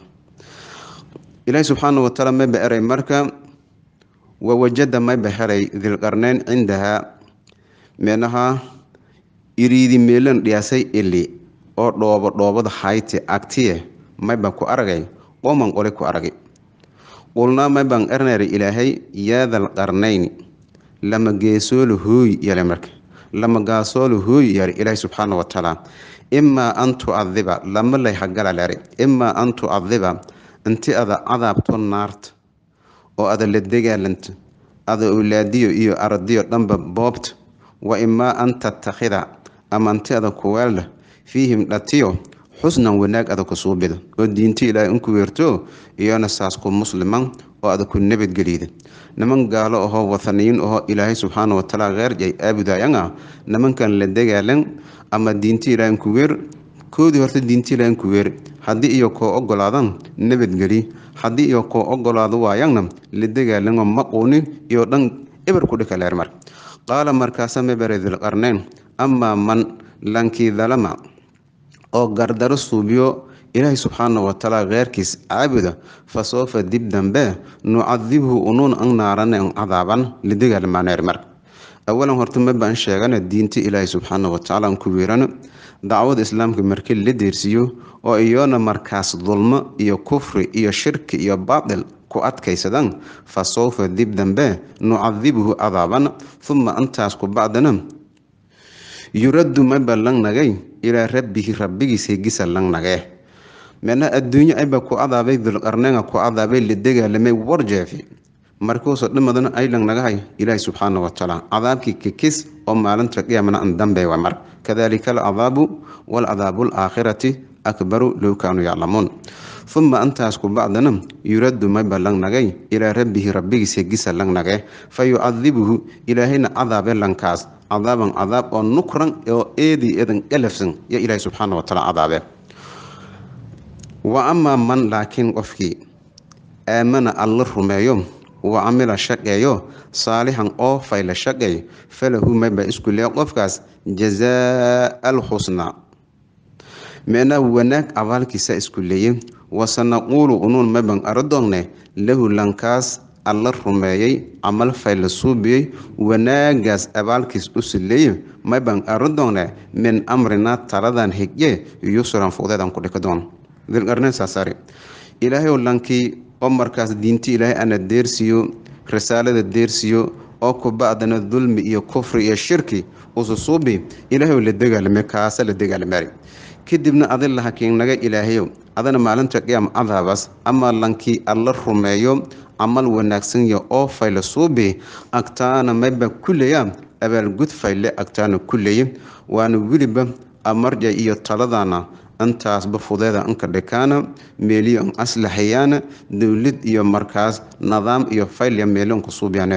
ilaahi subxaana watacaala mayba eray marka wawajada mayba helay dilqarneyn cindahaa meenaha iriidi meelan dhiyaasay ili oo dhoobo dhoobada hayti agtiye mayba ku aragay qoman qole ku aragay qulnaa mayban erneri ilaahay yaadal qarnayn lama geesoolo hooy yale marka lama gaasoolo hooy yare ilaahi subxaana watacaala imaa an tucadiba lama lay hagala lere imaa an tucadiba inti ada cadaabto naarta oo ada la dagaalanto ada owlaadiyo iyo ardiyo dhanba boobta wa imaa an tattakhida ama inti ada kuweelda fiihim dhatiyo xusnan wanaag ada ku suubida oo diinta ilaahay inku weerto iyona saas ku musliman oo ada ku nabadgeliyda niman gaalo ahoo wathaniyiin ahoo ilaahay subxaana watacaala keerjay aabudayanga nimankan la dagaalan ama diinta ilaahay inku weer koodii horta diinta ilaahay inku weer haddii iyo koo ogolaadan nabadgeli haddii iyo koo ogolaado waayangna la dagaalango maquuni iyo dhan eber ku dhika leer mar qaala markaasa mabere dilqarneyn amaa man lankii dalama oo gardaro suubiyo ilaahay subxaana watacaala keyrkiis caabuda fa soofa dib dambe nucadibhu unuun an naarane an cadaaban lidagaalmaaneer mar awalan horta maba an sheegana diinta ilaahay subxaana watacaala an ku weerano dacwada islaamka markii la deersiiyo oo iyoona markaas dulmo iyo kufri iyo shirki iyo baatil ku adkaysadaan fa sawfa dib dambe nucadibhu cadaaban uma antaas ku bacdana yuraddu maba lang nagay ilaa rabbihi rabbigiis hegisa lang nagee meena adduunyo ayba ku adaabay dulqarneenga ku adaabay la dagaalamay warjeefi markuusoo dhimadana aylang nagahay ilaahi subxaana watacaala cadaabkii kikis oo maalinta qiyaamana an dambe waa mar kadalika alcadaabu waalcadaabu alaakhirati akbaru low kaanuu yaclamuun uma antaas ku bacdana yuraddu mayba lang nagay ilaa rabbihi rabbigiis hegisa lang nagee fa yucadibuhu ilaahayna cadaabe lankaas cadaaban cadaab oo nukran oo eedii eedan galafsan yo ilaahi subxaana watacaala cadaabe wa amaa man laakiin qofkii aamana alla rumeeyo wa camila shaqeeyo saalixan oo fayla shaqeey falahu mayba isku lee qofkaas jazaa alxusnaa micnaa wanaag abaalkiisa isku leeye wasanaquulu unuun maban aradoongne lahu lankaas alla rumeeyey camal fayla suubiyey wanaagaas abaalkiis u sileeye maban aradoongne min amrinaa taladan higye yusran fudeedan ku dhikadoon dilqarneen saasaari ilaahayow lankii oo markaas diinti ilaahay ana deersiiyo risaalada deersiiyo oo kubacdana dulmi iyo kufri iyo shirki ususuubi ilaahayow la dagaalame kaasa la dagaalamaari kadibna adi lahakiin naga ilaahayow adana maalinta qiyaam cadaabas ama lankii alla rumeeyo camal wanaagsanya oo fayla suubi agtaana mayba kuleya abaalgud fayle agtaana kuleeye waana weliba amarja iyo taladana intaasba fudeeda inka dhikaana meeliyo in aslaxayaana dowlad iyo markaas nidaam iyo faylya meelinku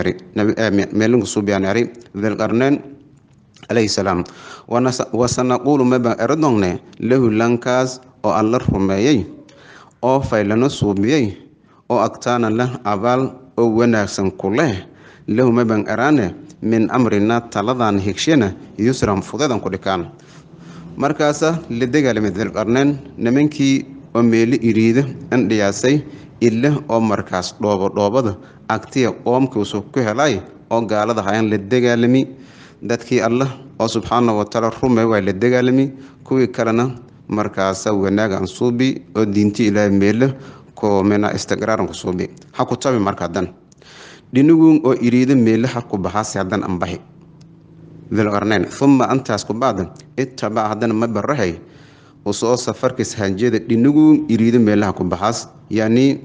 suubyaanari dilqarneen calayhi salaam wasanaquulu maba eradongne lahu lankaas oo alla rumeeyey oo faylana suubiyey oo agtaana leh abaal oo wanaagsan ku leh lahu maban eraane min amrina taladan higshena yusran fudeedan ku dhikaan markaasa la dagaalamay dilqarneen nimankii oo meelo iriida indhiyaasay ile oo markaas dhoobo dhoobada agtiya qoomkiisu ku helay oo gaalada hayaan la dagaalami dadkii allah oo subxaana watacaala rumey waa la dagaalami kuwii kalena markaasa wanaagan suubi oo diinti ilaahay meelo koomena istiqraaranku suubi ha ku tabi marka hadan dhinigun oo iriida meelo ha ku baxaasi hadan anbahi dilqarneyn uma antaas ku bacda ittabac haddana ma barahay usoo safarkiis hanjada dhinigu iriido meelaha ku baxaas yani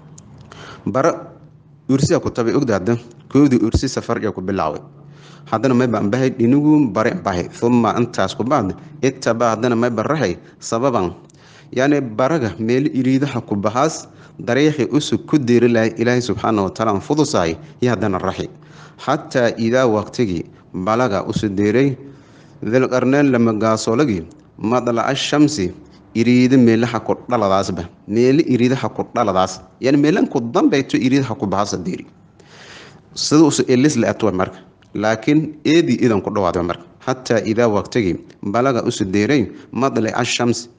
bara ursiya ku tabay ogda hadda koodii ursi safarja ku bilaaway haddana may baan bahay dhinigu bare bahay uma intaas ku bacda ittabac haddana may barahay sababan yani baraga meelo iriidaha ku baxaas dariiqii usug ku deeri lahay ilaahay subxaana watacaala an fudusahay iyo haddana raxi xataa idaa waqtigii balaga usu deeray dilqarneen lama gaasoolagii madlaca shamsi iriida meelaha ku dhaladaasba meelo iriidaha ku dhaladaas yani meelanku dambayto iriidaha ku baxasa deeri sida usu elis la atwa marka laakiin eedii idan ku dhawaadba marka xataa idaa waqtigii balaga usu deeray madlaca shamsi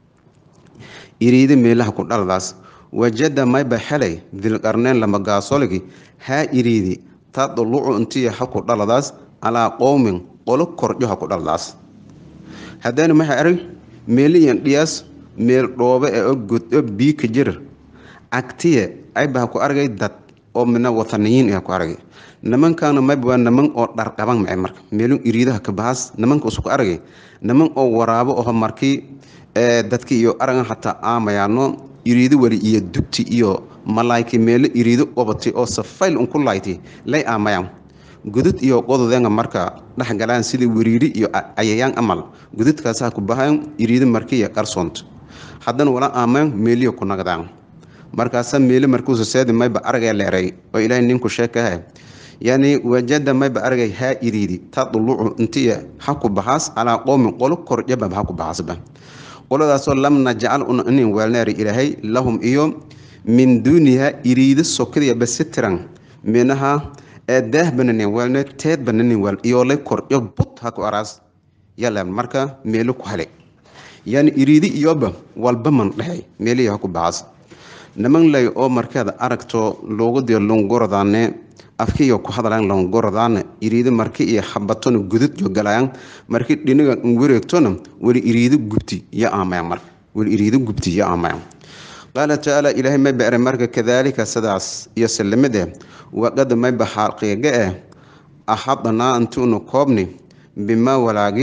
iriida meelaha ku dhaladaas wajada mayba helay dilqarneen lama gaasoolagii haa iriidi tadlucu intiya ha ku dhaladaas calaa qowmin qolo kordho ha ku dhaldaas haddana maxay arag meeliyan dhiyaas meel dhoobe ee oo godo bii ka jira agtiya ayba ha ku argay dad oo mina wataniyiin ha ku argay nimankaana mayba waa niman oo dharqaban mace marka meelun iriidaha ka bahaas nimanka usu ku argay niman oo waraabo oho markii dadki iyo aragan hataa aamayaano iriido weli iyo dugti iyo malaayki meelo iriido obati oo safayl unku layti lay aamayaan gudud iyo qododenga marka dhexgalaan sidii weriiri iyo cayayaan amal gududkaasa ku bahaan iriido markiiyo qarsoont haddana wala aamayn meeliyo ku nagdaan markaasa meeli markuusa seedi mayba aragay leeray oo ilaahay ninku sheekaha yani wajada mayba aragay haa iriidi tadlucu intiya ha ku baxaas calaa qowmin qolo kordhabab ha ku baxaasba qoladaasoo lam najcal una inin weelneeri ilaahay lahum iyo min duuniha iriido sokadiya basitiran minaha daah bananin weelne teed bananin weel iyoolay kordhyo bud ha ku araas yala marka meelo ku helay yani iriidi iyoba walba man dhexay meelihi ha ku baxaas niman lay oo markeeda aragto loogu diyo longoradaane afkiiyo ku hadlaan longoradaane iriidi marki iyo habatona gudud yo galayaan marki dhiniga wareegtona weli iriido gubti yo aamayaan marka weli iriido gubti yo aamayaan qaala tacaala ilaahay may bere marka kadaalika sidaas iyo sallamade waqad mayba xaqiiga eh axadnaa intuunu koobni bimaa walaagi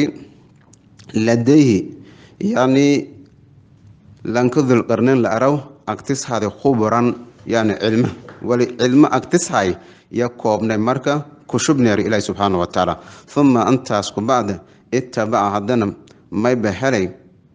ladayhi yani lanka dulqarneyn la araw agtishade khubran yani cilmo wali cilmo agtishay ya koobnay marka kushubneer ilaahi subxaana watacaala uma intaas ku bacda itabaca haddana mayba helay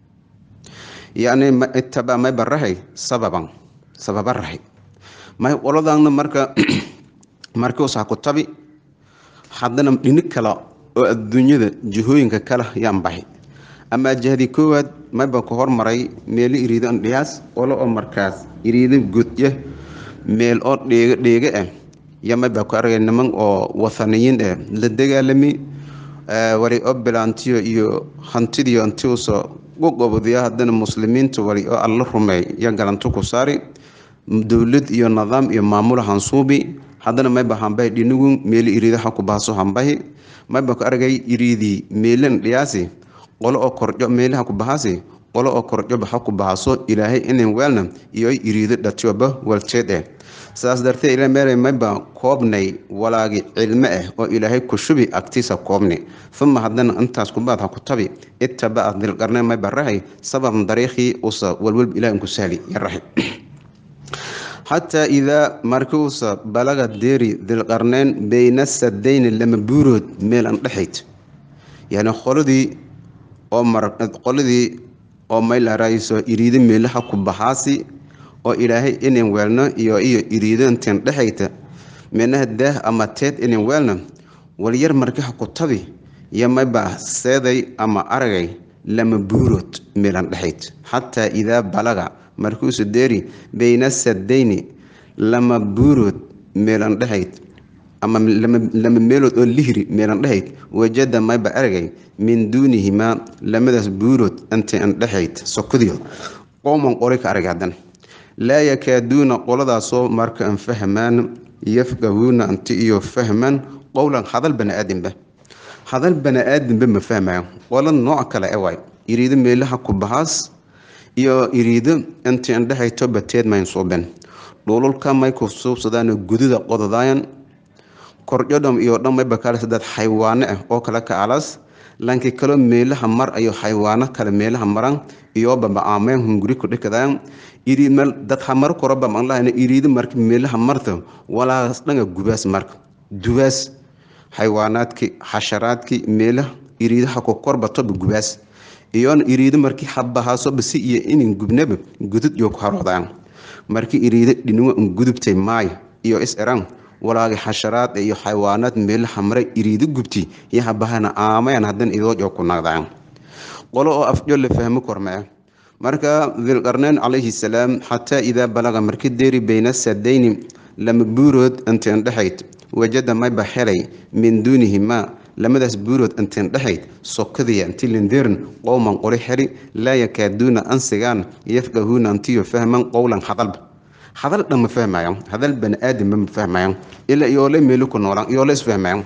yani itabaca mayba rahay sababan sababa rahay may qoladaana marka markiusa ku tabi haddana dhini kale oo adduunyada jihooyinka kale yaan baxi ama jahdi koowaad mayba ku hormaray meelo iriido andhiyaas qolo oo markaas iriido godya meel oo dheega dheega ah ya mayba ku argay niman oo wathaniyiin eh la dagaalami wali oo bilaantiyo iyo hantidiyo intiusa uqobodiya haddana muslimiinta wali oo alla rumeey iyo galanto ku saari dowlad iyo nidaam iyo maamula hansuubi haddana mayba hambahi dhinigun meeli iriida ha ku bahaso hambahi mayba ku argay iriidii meelan dhiyaasi qolo oo korjo meelaha ku bahaasi qolo oo korjoba ha ku bahaso ilaahay inin weelna iyo iriido dhatiyoba walteed eh saas dartee ila meelay mayba koobnay walaagi cilmo ah oo ilaahay ku shubi agtiisa koobni uma haddana intaas kubaad ha ku tabi ittabaca dilqarneen mayba rahay sababan dariikhii usa walwalba ilaah inku sahli ya rahi xataa idaa markiuusa balaga deeri dilqarneen bayna sadayni lama buurood meel an dhexayd yani qoladii oo qoladii oo maylarayso iriido meelaha ku baxaasi oo ilaahay inin weelno iyo iyo iriidanteen dhexayta menaha daah ama teed inin weelna walyar markiha ku tabi iyo mayba seeday ama aragay lama buurood meelan dhexayd xataa idaa balaga markuusu deeri bayna sadayni lama buurood meelan dhexayd ama lama meelood oo lihri meelan dhexayd wajada mayba aragay min duunihimaa lamadaas buurood intay an dhexayd sokodiyo qowman qori ka aragay haddana laa yakaaduuna qoladaasoo marka an fahmaan yafqahuuna anti iyo fahmaan qowlan hadal bani-aadinba hadal bani-aadinba ma fahmayo qola nooc kale e waay iriido meelaha ku bahaas iyo iriido intii andhexayto bateed mayn suuben dhululka may ku suubsadaan gududa qododaayan kordhodham iyo dhan mayba kaale dad xaywaano ah oo kale ka alas lanki kaloo meelaha mar ayo xaywaano kale meelaha maran iyo baba'aameen hunguri ku dhikadaan iriidmal dad hamar koroba manlahayna iriido marka meelaha marta walaas dhanga gubaas marka dubaas xaywaanaadki xasharaadki meelaha iriidaha ku korbatoba gubaas iyoona iriido markii habahaasoba si iyo inin gubnaba gudud iyo ku haroodaan markii iriido dhinuwa un gudubtay maay iyo is eran walaagi xasharaad iyo xayawaanaad meelaha mare iriido gubti iyo habahana aamayan hadan idooj oo ku naqdaan qolo oo afjo la fahmi kormee marka dilqarneyn calayhi salaam xataa idaa balaga marki deeri bayna sadayni lama buurood inteen dhexayd wajada mayba helay min duunihimaa lamadaas buurood inteen dhexayd sokadiya inti lindeerin qowman qori heli laa yakaaduuna ansigaan yafqahuuna antiyo fahman qowlan hadalba hadal dhan ma fahmayan hadal bani-aadamba ma fahmayan ilaa iyoole meelo ku noolaan iyoole isfahmayan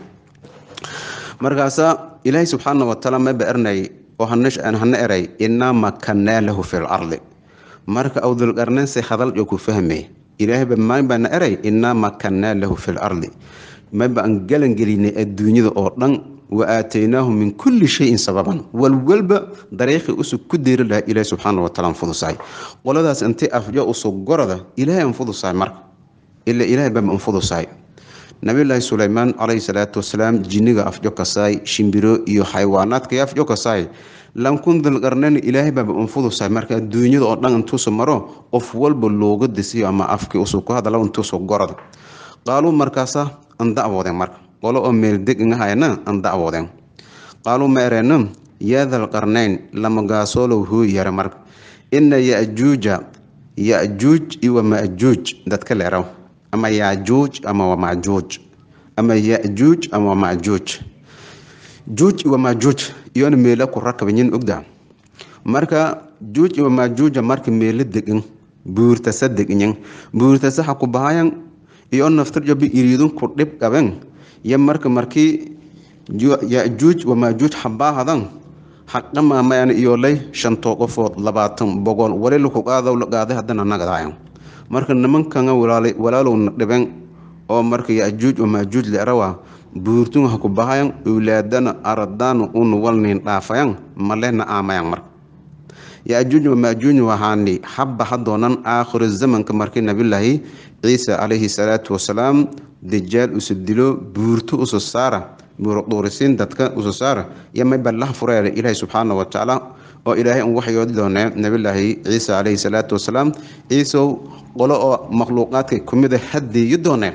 markaasa ilaahay subxaana watacaala mayba ernay oo hana eray inaa makanaa lahu fi lardi marka aw dulqarneyn se hadal oo ku fahmay ilaahayba maybana eray inaa makanaa lahu fi lardi mayba aan galangelinay adduunyada oo dhan wa aataynaahu min kulli shayin sababan walwalba dariiqii usug ku deeri lahaa ilaahi subxaana wataala anfudusahay qoladaas intay afjo usug gorada ilaahay anfudusahay marka ila ilaahay baba anfudusahay nabilaahi sulaymaan calayhi salaatu wasalaam jinniga afjo kasaay shimbiro iyo xayawaanaadka afjo kasaay lankun dilqarneyn ilaahay baaba anfudusahay marka adduunyada oo dhan intuusu maro qof walba looga disiyo ama afkii usug ku hadala intuusu gorada qaaluu markaasa an dacwoodeen marka qolo oo meeldeg ingahayna an dacwoodeen qaaluu ma ereena yaa dalqarneyn lama gaasoolow huu yare marka ina yajuuja yajuuj iwa majuuj dadka leeraw ama yajuuj ama wa majuuj ama yajuuj ama wa majuuj juuj iwa majuuj iyona meela ku rakabanyin ogda marka juuj iwa majuuja marka meelo degin buurtasa deginyin buurtasa ha ku bahayan iyo naftarjobi iriidun ku dhib qaben yo marka markii yajuuj wamaajuuj habaahadan haqamaamayan iyolay shantoo qofood labaatan boqol wali laku qaadaw la qaaday haddana nagadayan marka nimankanga walaalowna dhiben oo marka yajuuj wamaajuuj leerawa buurtun ha ku bahayan owlaadana aradana una walnin dhaafayan malena aamayan marka yajuuj wamaajuuj waxaani habba hadoonan aakhiru zamanka markii nabilaahi ciisa calayhi salaatu wasalaam dajaal usu dilo buurto usu saara buurduurisiin dadka usu saara iyo mayba laha fureere ilaahi subxaana watacaala oo ilaahay un waxyoodi doonee nabilaahi ciisa calayhi salaatu wasalaam ciisow qolo oo makhluuqaadka kumida hadeeyi doonee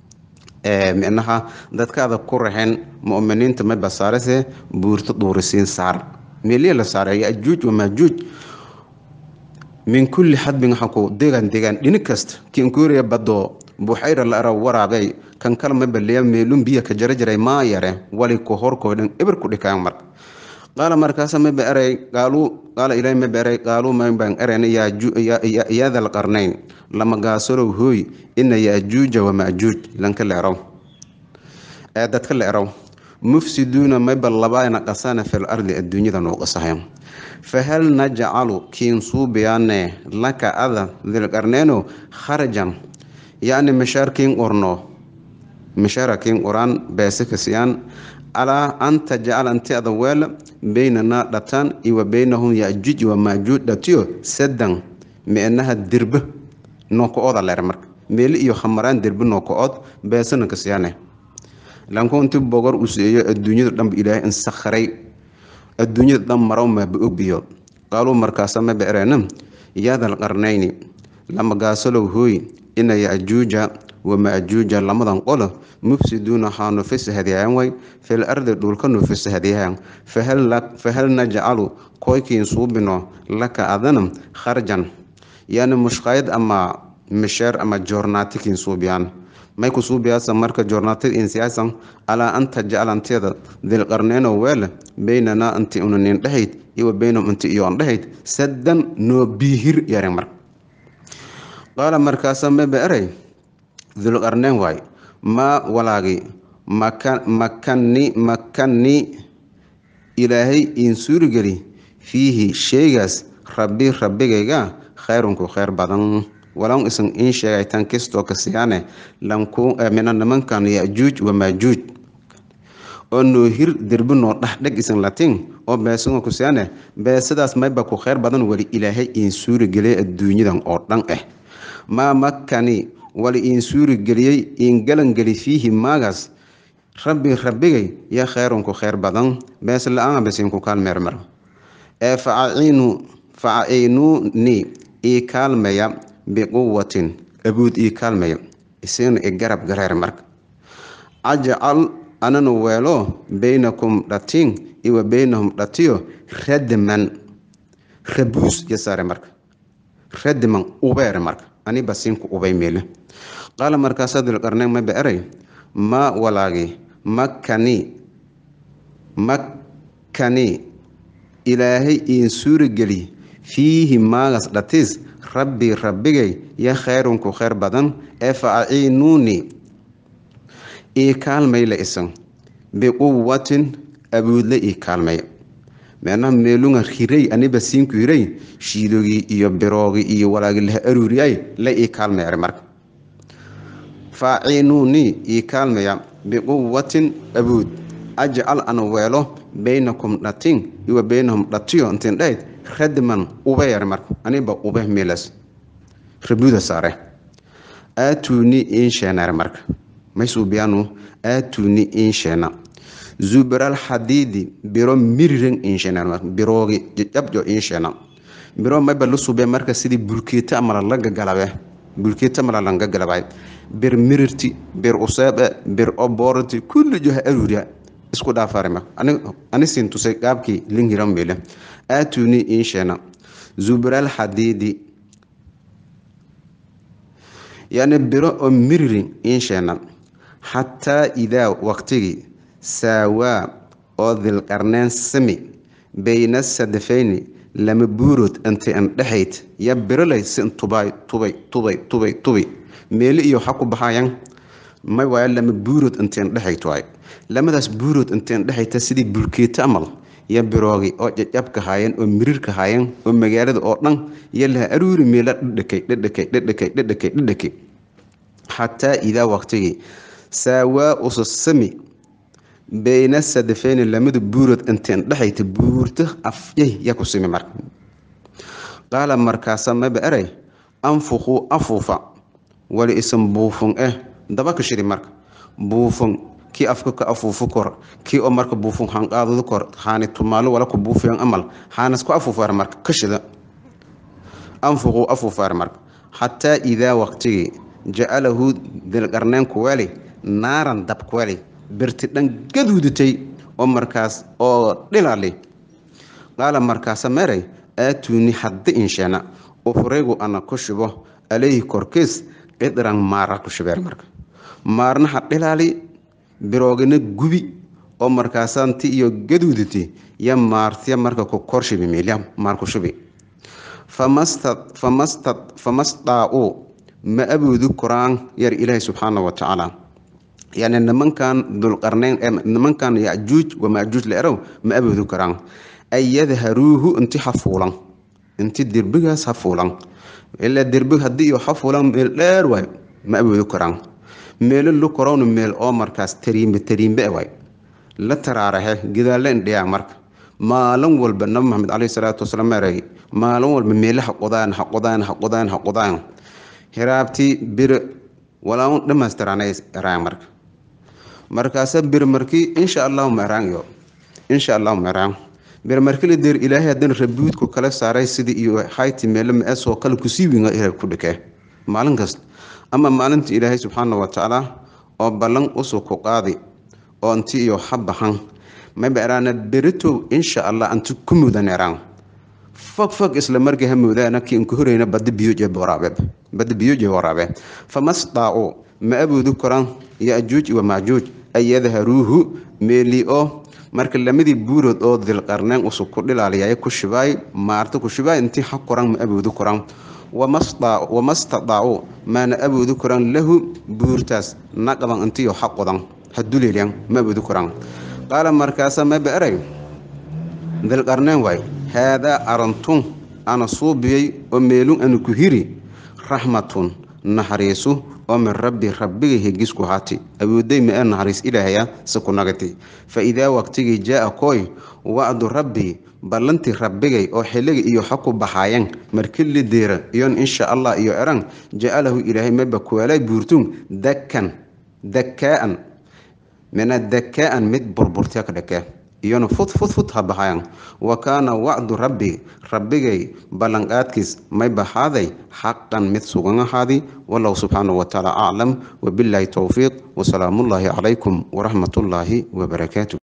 micnaha dadkaada ku raxeen muminiinta mayba saarese buurto duurisiin saar meeliya la saaray yajuuj wamaajuuj min kulli xadbin waxaa ku degaan degaan dhini kasta kiinkuuriya badoo buxayra la araw waraabey kan kala ma baliya meelun biya ka jara jiray maa yare wali ku horkoodhan eber ku dhikaan marka qaala markaasa ma beeray qaaluu qaala ilaahi ma beeray qaaluu ma baan erayna yaa dal qarnayn lama gaasolow hooy ina yaajuuja wa maajuuj lanka leeraw ee dadka leeraw mufsiduuna mayba labaana qasana fil ardi adduunyada noo qasahayan fahal najcalu kiin suubiyaane laka ada dilqarneeno kharajan yacni mishaar kiin qorno mishaara kiin qoraan beesikasiyaan calaa an tajcala inti ada weela beynanaa dhataan iwa beynahum yajuuj wa maajuuj dhatiyo sadan meenaha dirbe nooka-ooda leer marka meeli iyo khamaraan dirbe nooka-ood beesana kasiyaane lanku inti bogor u seeyo adduunyada dhanba ilaahay insakharay adduunyada dhan maraw maaba ogbiyo qaaluu markaasa ma beereena yaadal qarnayni lama gaasalow hooy ina yajuuja wa maajuuja lamadan qolo mufsiduuna haanu fisahadiyaan way fil ardi dhulkanu fisahadiyaan fahal najcalu koykiin suubino laka adana kharjan yani mushqaayad ama misheer ama joornaatikiin suubiyaan may ku suubiyaasa marka joornaatid insiyaasan alaa an tajcala anteeda dilqarneyno weele beynanaa inti unanin dhahayd iwa beynahum inti iyoon dhahayd sadan noo biihir yaren marka qaala markaasa maba eray dulqarneyn waay maa walaagi makani makani ilaahay iin suurigeli fiihi sheegaas rabbi rabbigayga khayrunku khayr badan walaw isan iin sheegay tan kistoo kasiyaane lanku mina nimankan yajuuj wa maajuuj oo noo hir derbi noo dhaxdheg isan latin oo beesadoo kasiyaane beesadaas mayba ku khayr badan wali ilaahay iin suurigeliyay adduunyadan oo dhan ah maa makani wali iin suurigeliyey iin galangeli fiihi maagaas rabbi rabbigay ya khayrunku khayr badan bees la-aan basiinku kaalmeermar ee facaciinu facaciinuuni ii kaalmeya biquwatin abuud ii kaalmeya isina i garab gareer marka ajcal anana weelo beynakum dhatiin iwa beynahum dhatiyo radman rabuus yasaare marka radman ubeere marka ani basiinku ubay meele qaala markaasaa dulqarneyn ma beeray ma walaagi makani makani ilaahay iin suurigeli fiihi maagas dhatiis rabbii rabbigay ya khayrunku khayr badan ee fa aciinuuni ii kaalmayla isan biquwatin abuudla ii kaalmay meenaha meelunga hirey aniba siinku hirey shiidogii iyo biroogi iyo walaagi laha aruuriyay la ii kaalmayare marka faaciinuunii ii kaalmaya biquwatin abuud ajcal ana weelo beynakum dhatin iwa beynahum dhatiyo intiin dhahayd radman ubeyar marka aniba ube meelas rabuuda saare aatuuni insheenare marka maysuubiyaanu aatuuni insheena zubaral xadiidi biro miriren insheenar biroogi jajabjo insheena biro mayba la suubee marka sidii bulkeeta amala laga galabe bulkeeta amala langa galabay bir mirirti bir useebe bir oborti kulli joha aruuriya isku dhaafarima ani siin tusay qaabkii lingiran meele aatuni insheena zubaral xadiidi yani biro oo miririn insheena xataa idaa waqtigii saawaa oo dilqarneen sami bayna sadafayni lama buurood inta indhexayd ya birolay sin tubay tubay tubay tubay tubi meeli iyo waxa ku baxayan may waayo lama buurood inta indhexayt waay lamadaas buurood inta indhexayta sidii bulkeeto amal iyo biroogi oo jajabka haayeen oo mirirka haayeen oo magaalada oo dhan iyo laha aruuri meela dhadhakay dhadhakay dhadhakay dhadhakay dhadhakay xataa idaa waqtigii saawaa ususami bayna sadafeyni lamada buurood inteen dhexayta buurto afyay yaa ku simi marka qaala markaasa maba eray anfuquu afuufa wali isan buufun eh daba ka shidi marka buufun kii afka ka afuufu kor kii oo marka buufun hanqaadadu kor haani tumaalo wala ku buufiyan amal haanas ku afuufaar marka ka shida anfuquu afuufaar marka xataa idaa waqtigii jacalahu dilqarneen kuweli naaran dab kuweli birti dhan gaduudatay oo markaas oo dhilali qaala markaasa meeray aatuuni haddi insheena ufrigu ana ku shubo alayhi korkiis cidran maara ku shubeer marka maarna ha dhilaali biroogina gubi oo markaasaanti iyo gaduuditi ya maartya marka ku korshibi miilya maar ku shubi famastaa-uu ma aboodu koraan yar ilaahi subxaana wa tacaala yani nimankan dulqarneyn nimankan yajuuj wamajuuj la erow ma aboodu karaan ay yadharuuhu inti ha fuulan inti derbigaas ha fuulan ilaa derbig haddii iyo ha fuulan meel dheer waay ma aboodu karaan meelo lu korowna meel oo markaas tariimbe tariimbe waay la taraaraxe gidaalle indhiyaa marka maalin walba nabi maxamed caleyhi salaatu wasalaam eray maalin walba meele ha qodaan ha qodaan ha qodaan ha qodaan hiraabtii bir walaa dhammaystiraanay eraan marka markaasa bir markii insha allahu meeraan iyo insha allahu meeraan bir markii la deer ilaahay haddana rabuudku kala saaray sidii iyo hayti meele ma-esoo kale kusii winga ilahay ku dhikee maalin kasta ama maalinta ilaahay subxaana wa tacaala oo ballan usug ku qaadi oo inti iyo ha baxan mayba eraana beritow insha allah anti ku mudan eraan fog fog isla markii ha moodaana kii inku horeyna bada biyoje waraabe bada biyoje waraabe famastaa-u ma aboodu koraan yajuuj wa majuuj ay yadharuuhu meeli oo marka lamadii buurood oo dilqarneen usug ku dhilaaliyay ku shibaay maarta ku shibaay intii ha koraan ma aboodu koraan wamastadaau maana aboodu koraan lahu buurtaas naqaban intiyo ha qodan ha duleelyan ma aboodu koraan qaala markaasa maba eray dilqarneen waay haadaa arantun ana suubiyey oo meelun ana ku hiri raxmatun naxariisu oo min rabbi rabbigay hegisku haati awooday ma ee naxariis ilaahaya se ku nagati fa idaa waqtigii jaa-a kooy wacdu rabbi ballantii rabbigay oo xilliga iyo ha ku baxaayeen markili deera iyon insha allah iyo eran ja-alahu ilaahay maba kuwaalay buurtun dakkan dakkaa-an mina dakkaa-an mid burburtya ka dhakee iyona fud fud fud ha baxayan wa kaana wacdu rabbi rabbigay ballanqaadkiis may baxaaday xaqan mid sugan ahaadi wallahu subxaanahu watacaala aclam wabilaahi towfiiq wasalaamullaahi calaykum waraxmatullaahi wabarakaatu